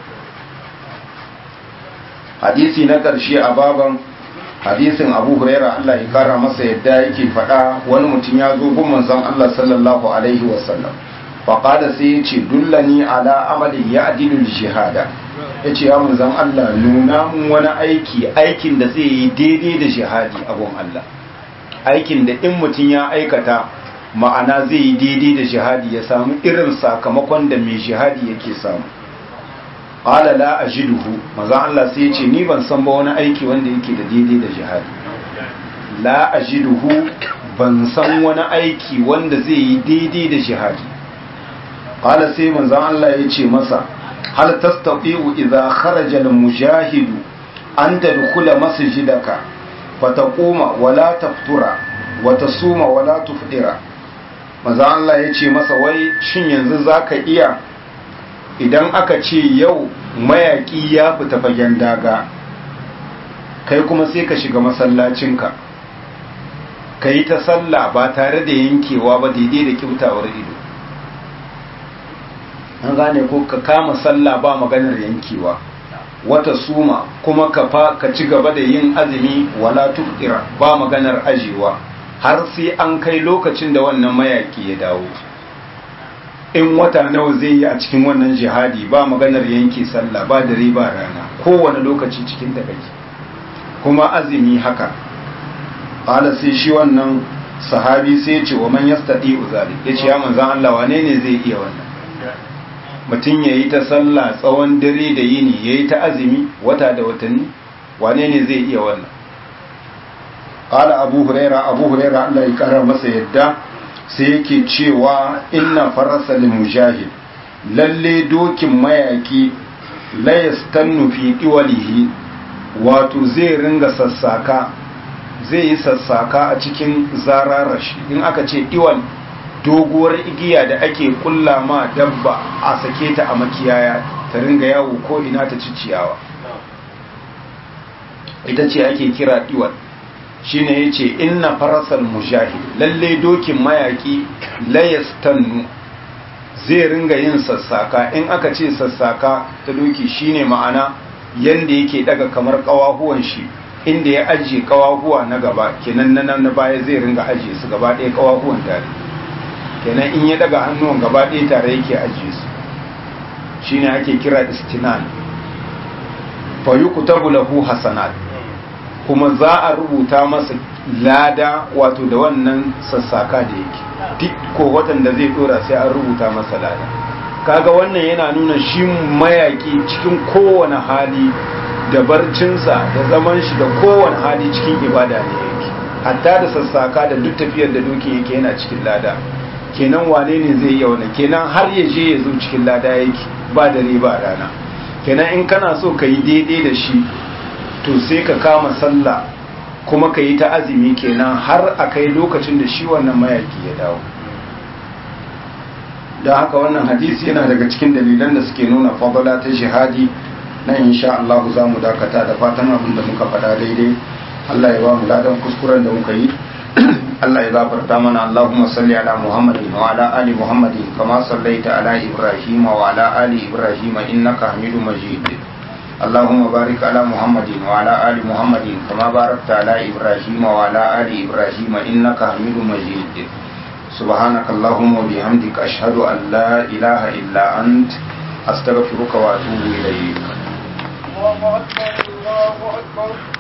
hadisi na ƙarshe a baban hadisin abu huraira Allah ya kara masa yadda yake faɗa wani mutum ya zo gun manzon Allah sallallahu alaihi wasallam faƙada sai ya ce dullani ala amalin ya adilul jihada ya ce ya manzon Allah nuna mun wani aiki aikin da zai yi daidai da jihadi a gun Allah aikin da in mutum ya aikata ma'ana zai yi daidai da jihadi ya samu irin sakamakon da mai jihadi yake samu qala la ajiduhu manzo Allah sai ya ce ni ban san ba wani aiki wanda yake da daidai da jihadi la ajiduhu ban san wani aiki wanda zai yi daidai da jihadi qala sai manzo Allah ya ce masa hal tastati'u idza kharaja al mujahidu an tadkhula masjidaka fataquma wala taftura wa tasuma wala tufdira manzo Allah ya ce masa wai shin yanzu zaka iya idan aka ce yau mayaki ya fita fagen daga kai kuma sai ka shiga masallacinka ka yi ta sallah ba tare da yankewa ba daidai da kyautawar ido an gane ko ka kama sallah ba maganar yankewa wata suma kuma ka fa ka ci gaba da yin azumi wala tuftira ba maganar ajewa har sai an kai lokacin da wannan mayaki ya dawo in wata nawa zai yi a cikin wannan jihadi ba maganar yanke sallah ba dare ba rana kowane lokaci cikin da kake kuma azumi haka qala sai shi wannan sahabi sai ya ce wa man yastati uzali yace ya manzon Allah wane ne zai iya wannan mutum yayi ta sallah tsawon dare da yini yayi ta azumi wata da watanni wane ne zai iya wannan qala abu huraira abu huraira Allah ya kara masa yadda sai yake cewa inna farasa lil mujahid lalle dokin mayaki la yastannu fi diwalihi wato zai ringa sassaka zai yi sassaka a cikin zararashi in aka ce iwal doguwar igiya da ake kulla ma dabba a sake ta a makiyaya ta ringa yawo ko ina ta ci ciyawa ita ce ake kira iwal shine yace inna farasal mujahid lalle dokin mayaki layastannu zai ringa yin sassaka in aka ce sassaka ta doki shine ma'ana yanda yake daga kamar kawahuwan shi inda ya ajiye kawahuwa na gaba kenan na na baya zai ringa ajiye su gaba ɗaya kawahuwan tare kenan in ya daga hannuwan gaba ɗaya tare yake ajiye su shine ake kira istinan fa yuktabu lahu hasanat kuma za a rubuta masa lada wato da wannan sassaka da yake duk ko watan da zai dora sai an rubuta masa lada kaga wannan yana nuna shi mayaki cikin kowane hali da barcinsa da zaman shi da kowane hali cikin ibada ne yake hatta da sassaka da duk tafiyar da doki yake yana cikin lada kenan wane ne zai iya wannan kenan har ya je ya zo cikin lada yake ba dare ba rana kenan in kana so ka yi daidai da shi to sai ka kama sallah kuma ka yi ta azumi kenan har a kai lokacin da shi wannan mayaki ya dawo don haka wannan hadisi yana daga cikin dalilan da suke nuna fadala ta shahadi na insha Allah za mu dakata da fatan abin da muka faɗa daidai Allah ya ba mu ladan kuskuren da muka yi Allah ya gafarta mana Allahumma salli ala Muhammadin wa ala ali Muhammadin kama sallaita ala Ibrahim wa ala ali Ibrahim innaka Hamidum Majid اللهم بارك على محمد وعلى آل محمد كما باركت على إبراهيم وعلى آل إبراهيم إنك حميد مجيد سبحانك اللهم وبحمدك أشهد أن لا إله إلا أنت أستغفرك وأتوب إليك الله أكبر الله أكبر